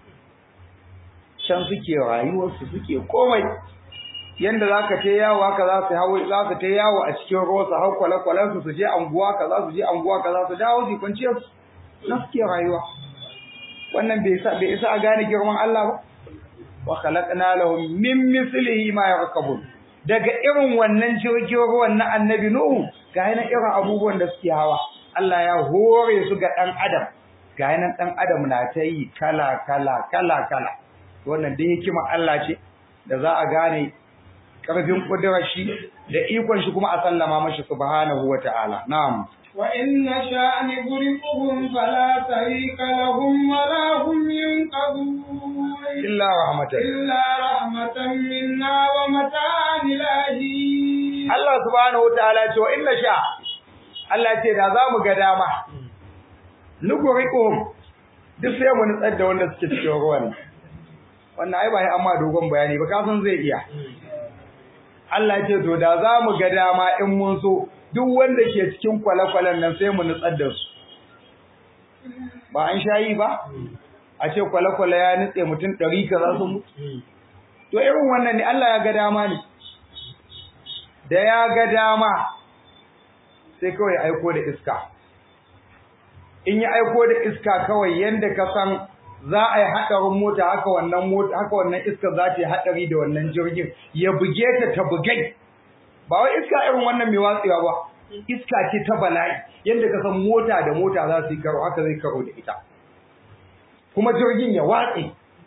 can suke rayuwarsu suke komai yanda za ka ta yawo haka za su hawo za su ta yawo a cikin ruwa su hau kwale-kwalen su su je anguwa ka za su je anguwa ka za su dawo su kwanciyar su na suke rayuwa wannan bai isa bai isa a gane girman Allah ba wa khalaqna lahum min mislihi ma yarkabun daga irin wannan jirgin ruwan na annabi nuhu ga yana irin abubuwan da suke hawa Allah ya hore su ga dan adam ga yana dan adam na ta yi kala kala kala kala wannan dai hikima Allah ce da za a gane karfin kudurar shi da ikon shi kuma a sallama mashi subhanahu wata'ala na'am wa inna sha'ani guriquhum fala tariqa lahum wa la hum yunqadun illa rahmatan illa rahmatan minna wa mata'an ilahi Allah subhanahu wata'ala ce wa inna sha Allah ce da za mu ga dama nuguriquhum duk sai mu nutsar da wanda suke cikin ruwan wannan ai ba amma dogon bayani ba kasan zai iya Allah ce to da za mu ga dama in mun so duk wanda ke cikin kwale-kwalen nan sai mu nutsar da su ba an shayi ba a ce kwale-kwale ya nutse mutum ɗari ka za su mutu to irin wannan ne Allah ya ga dama ne da ya ga dama sai kawai aiko da iska in ya aiko da iska kawai yanda ka san za a yi haɗarin mota haka wannan mota haka wannan iska za ta yi haɗari da wannan jirgin ya buge ta ta bugai ba wai iska irin wannan mai watsewa ba iska ce ta bala'i yadda ka san mota da mota za su yi karo haka zai karo da ita kuma jirgin ya watse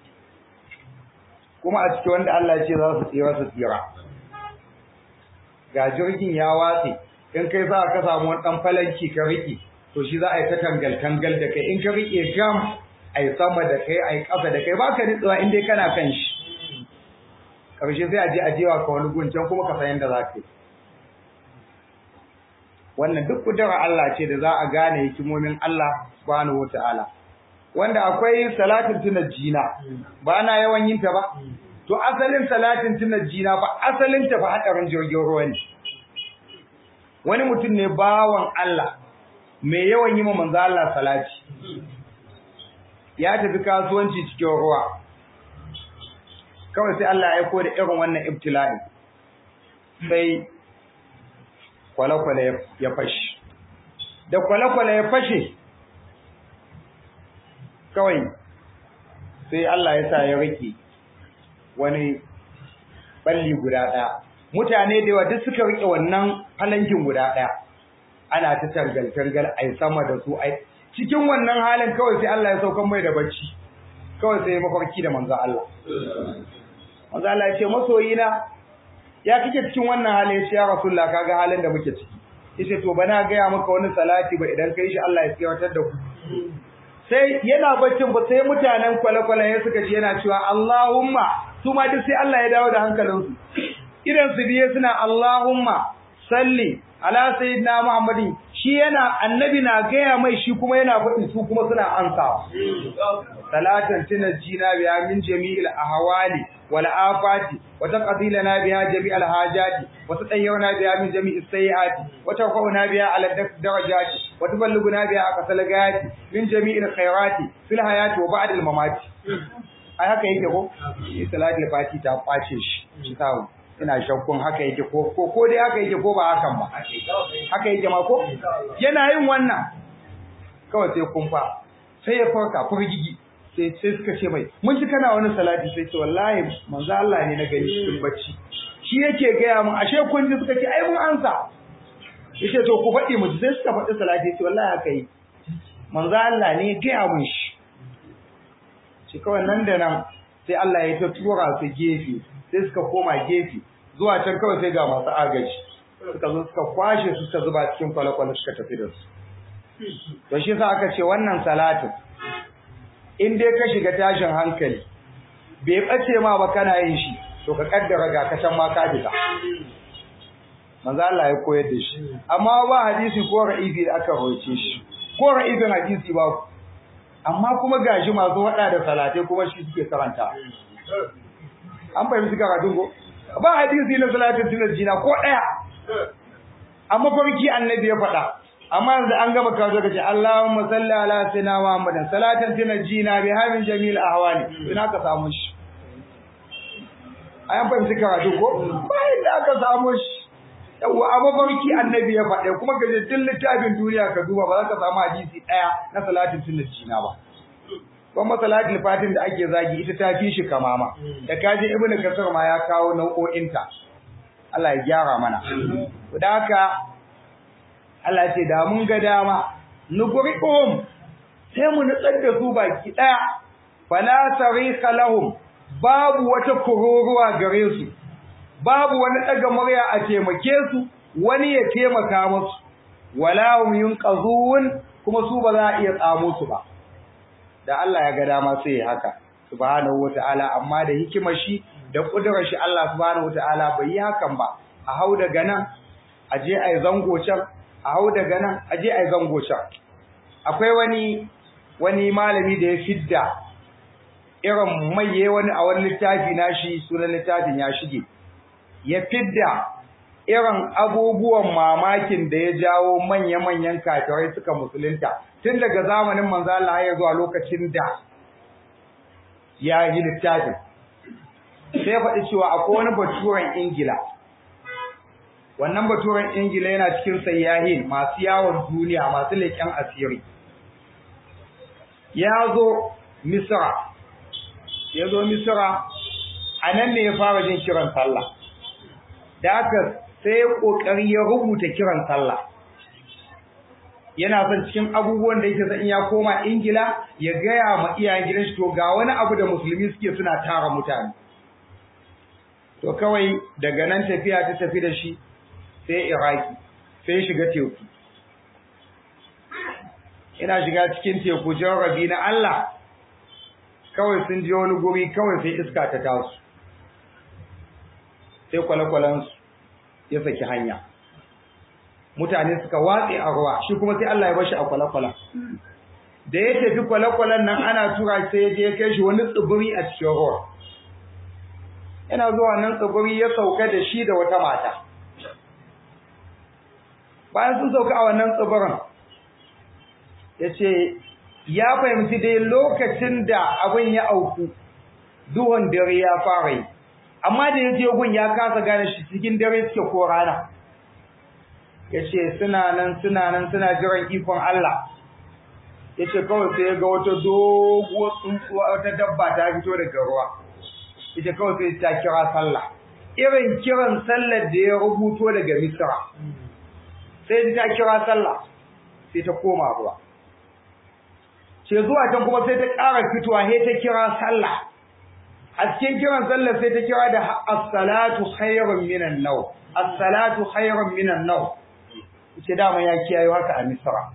kuma a cikin wanda Allah ya ce za su tsira su tsira ga jirgin ya watse in kai za ka samu wani ɗan falanki ka riƙe to shi za a yi ta tangal-tangal da kai in ka riƙe gam ai sama da kai ai ƙasa da kai baka nitsuwa in dai kana kan shi karshe sai a je a jewa ka wani guncan kuma ka san yadda za ka yi wannan duk kudurar Allah ce da za a gane hikimomin Allah subhanahu wataala wanda akwai salatin tunajjina ba na yawan yin ta ba to asalin salatin tunajjina ba asalin ta ba hadarin jirgin ruwa ne wani mutum ne bawan Allah mai yawan yi ma manzo Allah salati ya tafi kasuwanci cikin ruwa kawai sai Allah ya aiko da irin wannan ibtila'i sai kwale-kwale ya fashe da kwale-kwale ya fashe kawai sai Allah ya sa ya rike wani balli guda ɗaya mutane da yawa duk suka rike wannan falankin guda ɗaya ana ta tangal-tangal ai sama da su ai cikin wannan halin kawai sai Allah ya saukan mai da bacci kawai sai mafarki da manzo Allah manzo Allah ya ce masoyina ya kike cikin wannan halin ya ce ya rasulullah kaga halin da muke ciki yace to bana ga ya maka wani salati ba idan kai shi Allah ya tsiyatar da ku sai yana baccin ba sai mutanen kwale-kwale ya suka ji yana cewa Allahumma su ma duk sai Allah ya dawo da hankalinsu idan su biye suna Allahumma salli ala sayyidina Muhammadin shi yana annabi na gaya mai shi kuma yana faɗi su kuma suna ansawa salatan tunajjina biya min jami'il ahwali wal afati wa taqdilana biha jami'al hajati wa tatayyana biha min jami'is sayyiati wa tarfa'una biha ala darajati wa tuballighuna biha aqsal gayati min jami'il khairati fil hayati wa ba'da al mamati ai haka yake ko salatul fati ta kwace shi shi tawo ina shakkun haka yake ko ko ko dai haka yake ko ba hakan ba haka yake ma ko yana yin wannan kawai sai kumfa sai ya farka furgigi sai sai suka ce mai mun ji kana wani salati sai ce wallahi manzo Allah ne na gani cikin bacci shi yake gaya mun ashe kun ji suka ce ai mun ansa yace to ku faɗi mu sai suka faɗi salati sai wallahi haka yi manzo Allah ne ya gaya mun shi shi kawai nan da nan sai Allah ya ta tura su gefe sai suka koma gefe zuwa can kawai sai ga masu agaji suka zo suka kwashe su suka zuba cikin kwale-kwale suka tafi da su to shi sa aka ce wannan salatin in dai ka shiga tashin hankali bai bace ma ba kana yin shi to ka kaddara ga ka can ma ka fita manzo Allah ya koyar da shi amma ba hadisi ko ra'ifi da aka roce shi ko ra'ifin hadisi ba amma kuma gashi masu wada da salatai kuma shi suke karanta an fahimci karatun ko ba hadisi na salatin sunan jina ko daya amma farki annabi ya faɗa amma yanzu an gama kawo kace Allahumma salli ala sayyidina Muhammadin salatan tunajjina bi hamin jamil ahwali ina ka samu shi ayan fahimci karatu ko ba inda aka samu shi yawa amma farki annabi ya faɗa kuma ka je duk littafin duniya ka duba ba za ka samu hadisi ɗaya na salatin tunajjina ba kuma salatul fatin da ake zagi ita ta fi shi kamama da kaje ibnu kasar ma ya kawo nau'o'inta Allah ya gyara mana da haka Allah ce da mun ga dama nugriqum sai mu nutsar da su baki daya fala sarika lahum babu wata kururuwa gare su babu wani daga murya a taimake su wani ya taimaka musu wala hum yunqazun kuma su ba za a iya tsamo su ba da Allah ya ga dama sai ya haka subhanahu wataala amma da hikimar shi da kudurar shi Allah subhanahu wataala bai yi hakan ba a hau daga nan a je ai zango can a hau daga nan a je ai zango can akwai wani wani malami da ya fidda irin maye wani a wani littafi nashi sunan littafin ya shige ya fidda irin abubuwan mamakin da ya jawo manya-manyan kafirai suka musulunta tun daga zamanin manzo Allah ya zuwa lokacin da ya yi littafin sai faɗi cewa akwai wani baturen Ingila wannan baturen Ingila yana cikin sayyahin masu yawon duniya masu leƙen asiri ya zo Misra ya zo Misra a nan ne ya fara jin kiran sallah da haka sai ya kokari ya rubuta kiran sallah yana son cikin abubuwan da yake son ya koma Ingila ya gaya ma iyayen gidan shi to ga wani abu da musulmi suke suna tara mutane to kawai daga nan tafiya ta tafi da shi sai Iraki sai shiga teku ina shiga cikin teku rabi na Allah kawai sun je wani guri kawai sai iska ta taso sai kwale-kwalensu ya saki hanya mutane suka watse a ruwa shi kuma sai Allah ya bashi a kwale-kwalen da ya tafi kwale-kwalen nan ana tura sai ya je ya kai shi wani tsibiri a cikin ruwa yana zuwa nan tsibiri ya sauka da shi da wata mata bayan sun sauka a wannan tsibirin ya ce ya fahimci dai lokacin da abin ya auku duhun dare ya fara yi amma da ya je gun ya kasa gane shi cikin dare suke ko rana ya ce suna nan suna nan suna jiran ikon Allah ya ce kawai sai ya ga wata doguwar tsuntsuwa wata dabba ta fito daga ruwa ya ce kawai sai ta kira sallah irin kiran sallar da ya rubuto daga misra sai ta kira sallah sai ta koma ruwa ce zuwa can kuma sai ta ƙara fitowa sai ta kira sallah a cikin kiran sallar sai ta kira da as-salatu khairun minan naw as-salatu khairun minan naw ce dama ya kiyaye haka a misra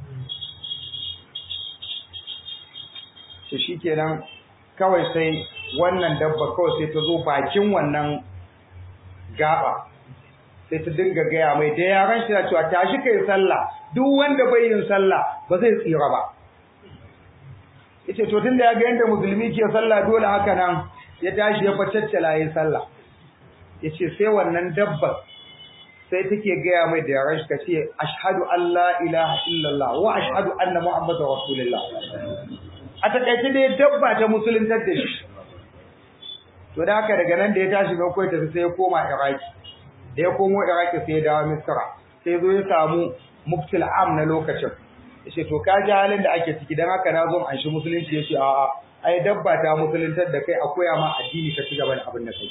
ce shikenan kawai sai wannan dabba kawai sai ta zo bakin wannan gaba sai ta dinga gaya mai da yaran shi na cewa tashi kai sallah duk wanda bai yin sallah ba zai tsira ba yace to tunda ya ga yanda musulmi ke sallah dole haka nan ya tashi ya facaccala yin sallah yace sai wannan dabba sai take gaya mai da yaran shi kace ashhadu an la ilaha illallah wa ashhadu anna muhammadar rasulullah a takaice dai dabba ta musuluntar da shi to to da haka daga nan da ya tashi mai koyi tafi sai ya koma iraki da ya komo iraki sai ya dawo misra sai zo ya samu muftil am na lokacin ya ce to ka ji halin da ake ciki don haka na zo an shi musulunci ya ce a'a ai dabba ta musuluntar da kai a koya ma addini ka ci gaba da abin da kai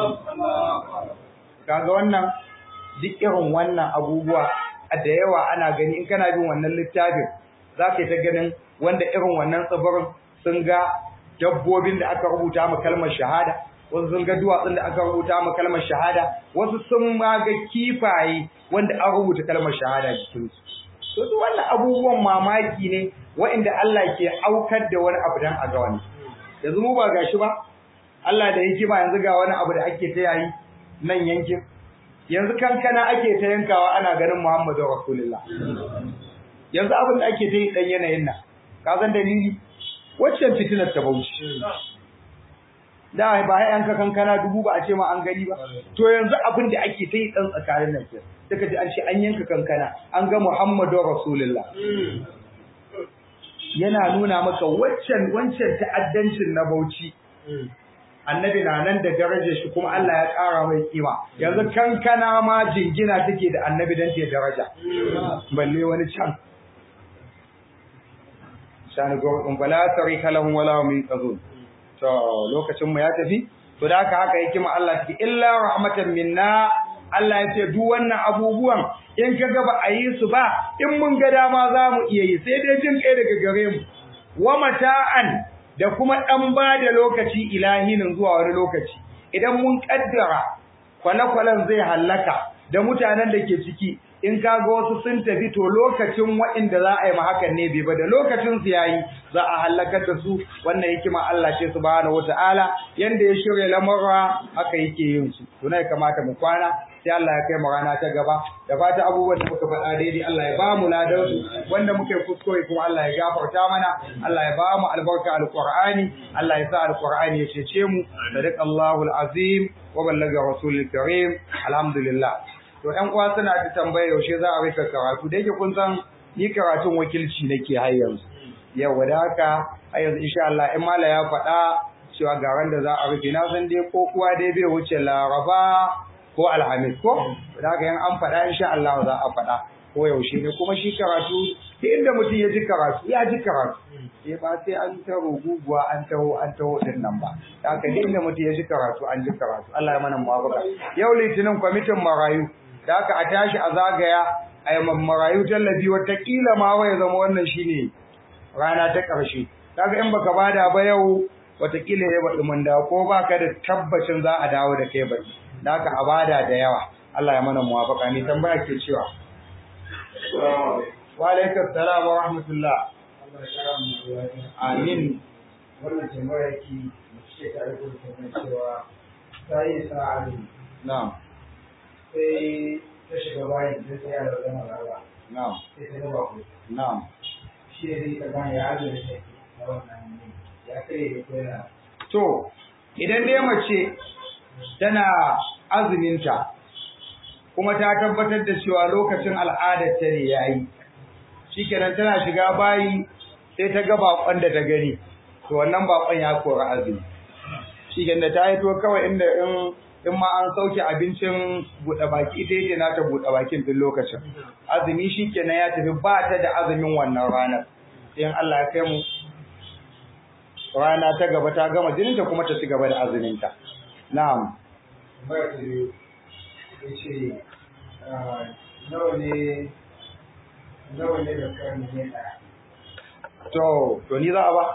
kaga wannan duk irin wannan abubuwa da yawa ana gani in kana bin wannan littafin za ka yi ta ganin wanda irin wannan tsibirin sun ga dabbobin da aka rubuta ma kalmar shahada wasu sun ga duwatsun da aka rubuta ma kalmar shahada wasu sun ma ga kifaye wanda an rubuta kalmar shahada jikin su to duk wannan abubuwan mamaki ne waɗanda Allah ke aukar da wani abu dan a ga wani yanzu mu ba gashi ba Allah da hikima yanzu ga wani abu da ake ta yayi nan yankin yanzu kankana ake ta yankawa ana ganin Muhammadu Rasulullah yanzu abin da ake ta yi dan yanayin nan ka san dalili waccan fitinar ta bauchi da ba ya yanka kankana dubu ba a ce ma an gani ba to yanzu abin da ake ta yi dan tsakanin nan sai suka ji an ce an yanka kankana an ga Muhammadu Rasulullah yana nuna maka waccan wancan ta'addancin na bauchi annabi na nan da darajar shi kuma Allah ya ƙara mai kima yanzu kankana ma jingina take da annabi dan ta daraja balle wani can shani gurbin bala tarika lahum wala hum yaqzun to lokacin mu ya tafi to da haka haka yake ma Allah take illa rahmatan minna Allah ya ce duk wannan abubuwan in ka ga ba a yi su ba in mun ga dama za mu iya yi sai dai jin kai daga gare mu wa mata'an da kuma ɗan ba da lokaci ilahinin zuwa wani lokaci idan mun ƙaddara kwale-kwalen zai hallaka da mutanen da ke ciki in ka ga wasu sun tafi to lokacin waɗanda za a yi ma hakan ne bai ba da lokacin su yayi za a hallakar da su wannan hikima Allah ce subhanahu wata'ala yanda ya shirya lamurra haka yake yin su to ya kamata mu kwana sai Allah ya kai mu rana ta gaba da fata abubuwan da muka faɗa daidai Allah ya ba mu ladan su wanda muka yi kuskure kuma Allah ya gafarta mana Allah ya ba mu albarka alqur'ani Allah ya sa alqur'ani ya cece mu sadaqallahu alazim wa ballaga rasulul karim alhamdulillah to ƴan uwa suna ta tambaya yaushe za a rika karatu da yake kun san ni karatun wakilci nake har yanzu yau da haka a yanzu insha Allah in mala ya faɗa cewa ga da za a rufe na san dai ko kuwa dai bai wuce laraba ko alhamis ko da haka yan an faɗa insha Allah za a faɗa ko yaushe ne kuma shi karatu duk inda mutum ya ji karatu ya ji karatu sai ba sai an ta guguwa an taho an taho din nan ba da haka duk inda mutum ya ji karatu an ji karatu Allah ya mana muwafaka yau litinin kwamitin marayu da haka a tashi a zagaya a yi marayu tallafi watakila ma wai zama wannan shine rana ta ƙarshe kaga in baka bada ba yau watakila ya baɗi mun da ko baka da tabbacin za a dawo da kai baki da haka a bada da yawa Allah ya mana muwafaka ni tambaya ke cewa wa alaikum salam wa rahmatullah amin wannan tambaya ki ce ta aiko da tambaya cewa ta yi sa'a na'am sai ta shiga bayan sai ta yara zama rawa na'am sai ta gaba ku na'am shi ne zai ta gane ya ajiye da take na wannan ne ya kai da ko yana to idan dai mace tana azuminta kuma ta tabbatar da cewa lokacin al'adar ta ne yayi shikenan tana shiga bayi sai ta ga bakon da ta gani to wannan bakon ya kora azumi shikenan da ta yi to kawai inda in in ma an sauke abincin buɗe baki ita yake na ta buɗe bakin tun lokacin azumi shikenan ya tafi ba ta da azumin wannan ranar sai in Allah ya kai mu rana ta gaba ta gama jininta kuma ta ci gaba da azuminta na'am tambaya ta biyu ya ce nawa ne nawa ne da kan ne ɗaya to to ni za a ba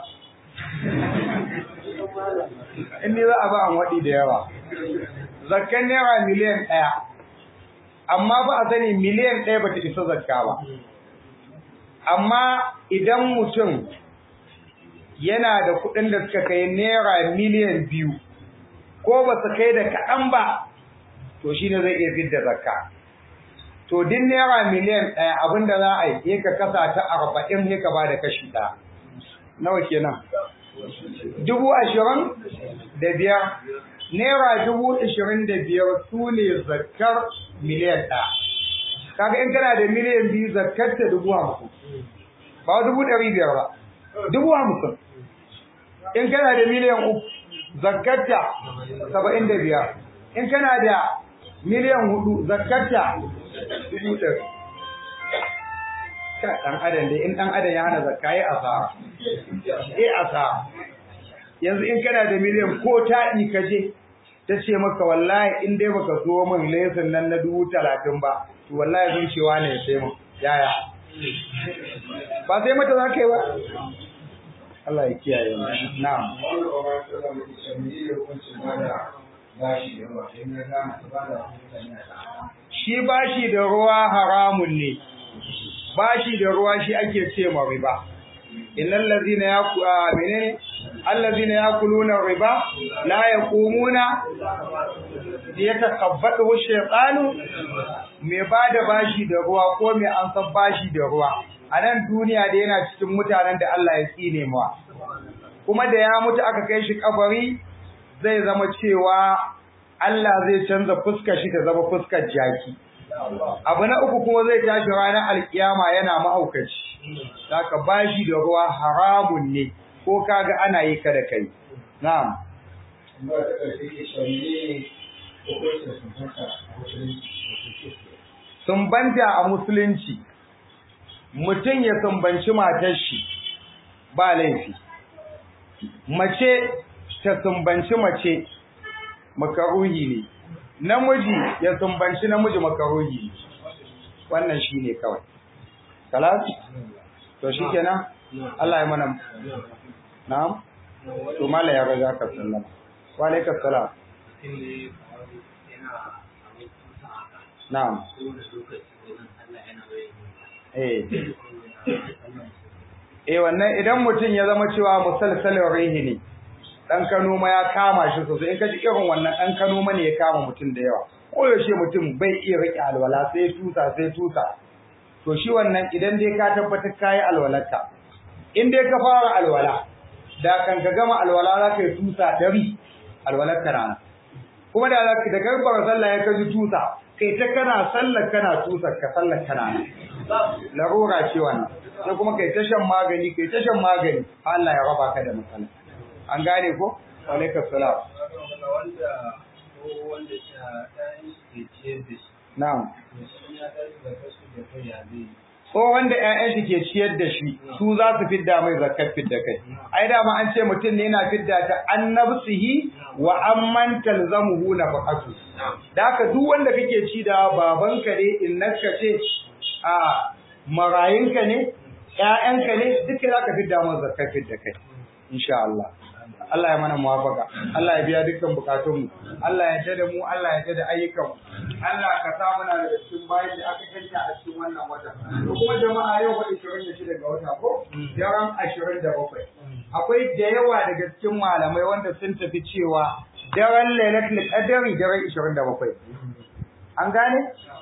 in ni za a ba an waɗi da yawa zakkan naira miliyan ɗaya amma ba a sani miliyan ɗaya ba ta isa zakka ba amma idan mutum yana da kuɗin da suka kai naira miliyan biyu ko ba su kai da kaɗan ba to shi ne zai iya fidda zakka to din naira miliyan ɗaya abinda za a yi ka kasa ta arba'in sai ka ba da kashi ɗaya nawa kenan dubu ashirin da biyar naira dubu ashirin da biyar su ne zakkar miliyan ɗaya kaga in kana da miliyan biyu zakkar ta dubu hamsin ba dubu ɗari biyar ba dubu hamsin in kana da miliyan uku zakkarta saba'in da biyar in kana da miliyan hudu zakarta dubu ɗari ka ɗan adam dai in ɗan adam ya hana zakka yi asara yi asara yanzu in kana da miliyan ko taɗi ka je ta ce maka wallahi in dai baka so min lesin nan na dubu talatin ba to wallahi zan cewa ne ya sai min yaya ba sai mata za ka yi ba Allah ya kiyaye mu na'am wani ƙwarar tsara mai shamili da hukuncin bada bashi da yawa in ya gane ta bada mutane a tsara shi bashi da ruwa haramun ne bashi da ruwa shi ake ce ma riba innal ladhina yaku menene allazina yakuluna riba la yaqumuna yatakabbalu shaytanu me bada bashi da ruwa ko me an san bashi da ruwa a nan duniya da yana cikin mutanen da Allah ya tsine mawa kuma da ya mutu aka kai shi kabari zai zama cewa Allah zai canza fuskar shi ta zama fuskar jaki abu na uku kuma zai tashi ranar alkiyama yana mahaukaci saka bashi da ruwa haramun ne ko kaga ana yi kada kai na'am ba ta ƙarfi ke shamili hukuncin sun haka a musulunci sumbanta a musulunci mutum ya sumbanci matar shi ba laifi mace ta sumbanci mace makaruhi ne namiji ya sumbanci namiji makaruhi ne wannan shine kawai kalas to shikenan Allah ya mana na'am to mala ya ga ka sallama wa alaikum salam na'am eh eh wannan idan mutum ya zama cewa musalsalin rihi ne dan Kano ma ya kama shi sosai in ka ji irin wannan dan Kano ma ne ya kama mutum da yawa ko yaushe mutum bai iya rike alwala sai tusa sai tusa to shi wannan idan dai ka tabbatar kai alwalarka in dai ka fara alwala da kan ka gama alwala za ka yi tusa dari alwalarka rana kuma da zaka da karbar sallah ya kaji tusa kai ta kana sallar kana tusa ka sallar kana larura ce wannan sai kuma kai ta shan magani kai ta shan magani Allah ya raba ka da matsala an gane ko alaikum salam wanda ko wanda sha ɗayan ke ciyar da shi na'am to shi ya ɗayan da kasu da kai ya zai tsohon da ƴaƴan shi ke ciyar da shi su za su fidda mai zakat fidda kai ai dama an ce mutum ne yana fidda ta an nafsihi wa amman talzamuhu nafaqatu da haka duk wanda kake ci da babanka ne innaka ce a marayinka ne ƴaƴanka ne duka zaka fidda mai zakat fidda kai insha Allah Allah ya mana muwafaka Allah ya biya dukkan bukatunmu Allah ya tada mu Allah ya tada ayyukan Allah ka sa muna da cikin bayan da aka kanta a cikin wannan wata to kuma jama'a yau fa 26 ga wata ko daren 27 akwai da yawa daga cikin malamai wanda sun tafi cewa daren lailatul qadri daren 27 an gane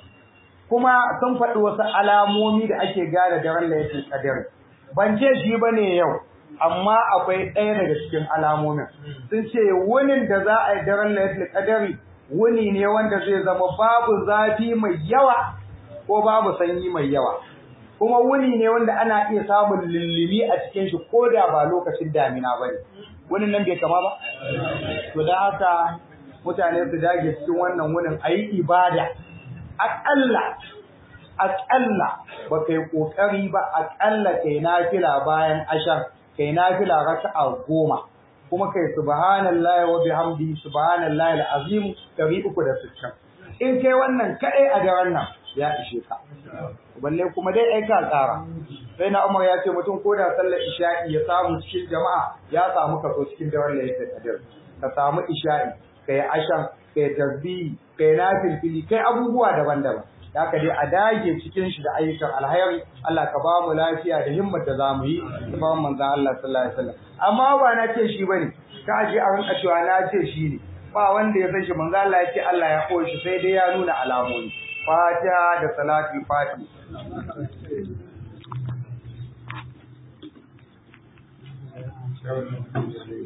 kuma sun faɗi wasu alamomi da ake gane daren lailatul qadri ban ce shi bane yau amma akwai ɗaya daga cikin alamomin sun ce wunin da za a yi daren lailatul qadari wuni ne wanda zai zama babu zafi mai yawa ko babu sanyi mai yawa kuma wuni ne wanda ana iya samun lullumi a cikin shi ko da ba lokacin damina ba ne wunin nan bai kama ba to da haka mutane su dage cikin wannan wunin a yi ibada aƙalla aƙalla ba kai ƙoƙari ba aƙalla kai nafila bayan ashar kai nafila raka'a goma kuma kai subhanallahi wa bihamdihi subhanallahi alazim 360 in kai wannan kadai a daren nan ya ishe ka balle kuma dai ai ka tsara sai na Umar ya ce mutum ko da sallar isha'i ya samu cikin jama'a ya samu kaso cikin daren lailatul qadr ka samu isha'i kai ashan kai tasbihi kai nafilfili kai abubuwa daban-daban haka dai a dage cikin shi da ayyukan alhairi Allah ka ba mu lafiya da himmar da za mu yi da ba manzon Allah sallallahu alaihi wasallam amma ba na ce shi bane ka ji a rinka cewa na ce shi ne ba wanda ya san shi manzon Allah ya ce Allah ya koyi shi sai dai ya nuna alamomi fatiha da salatul fatiha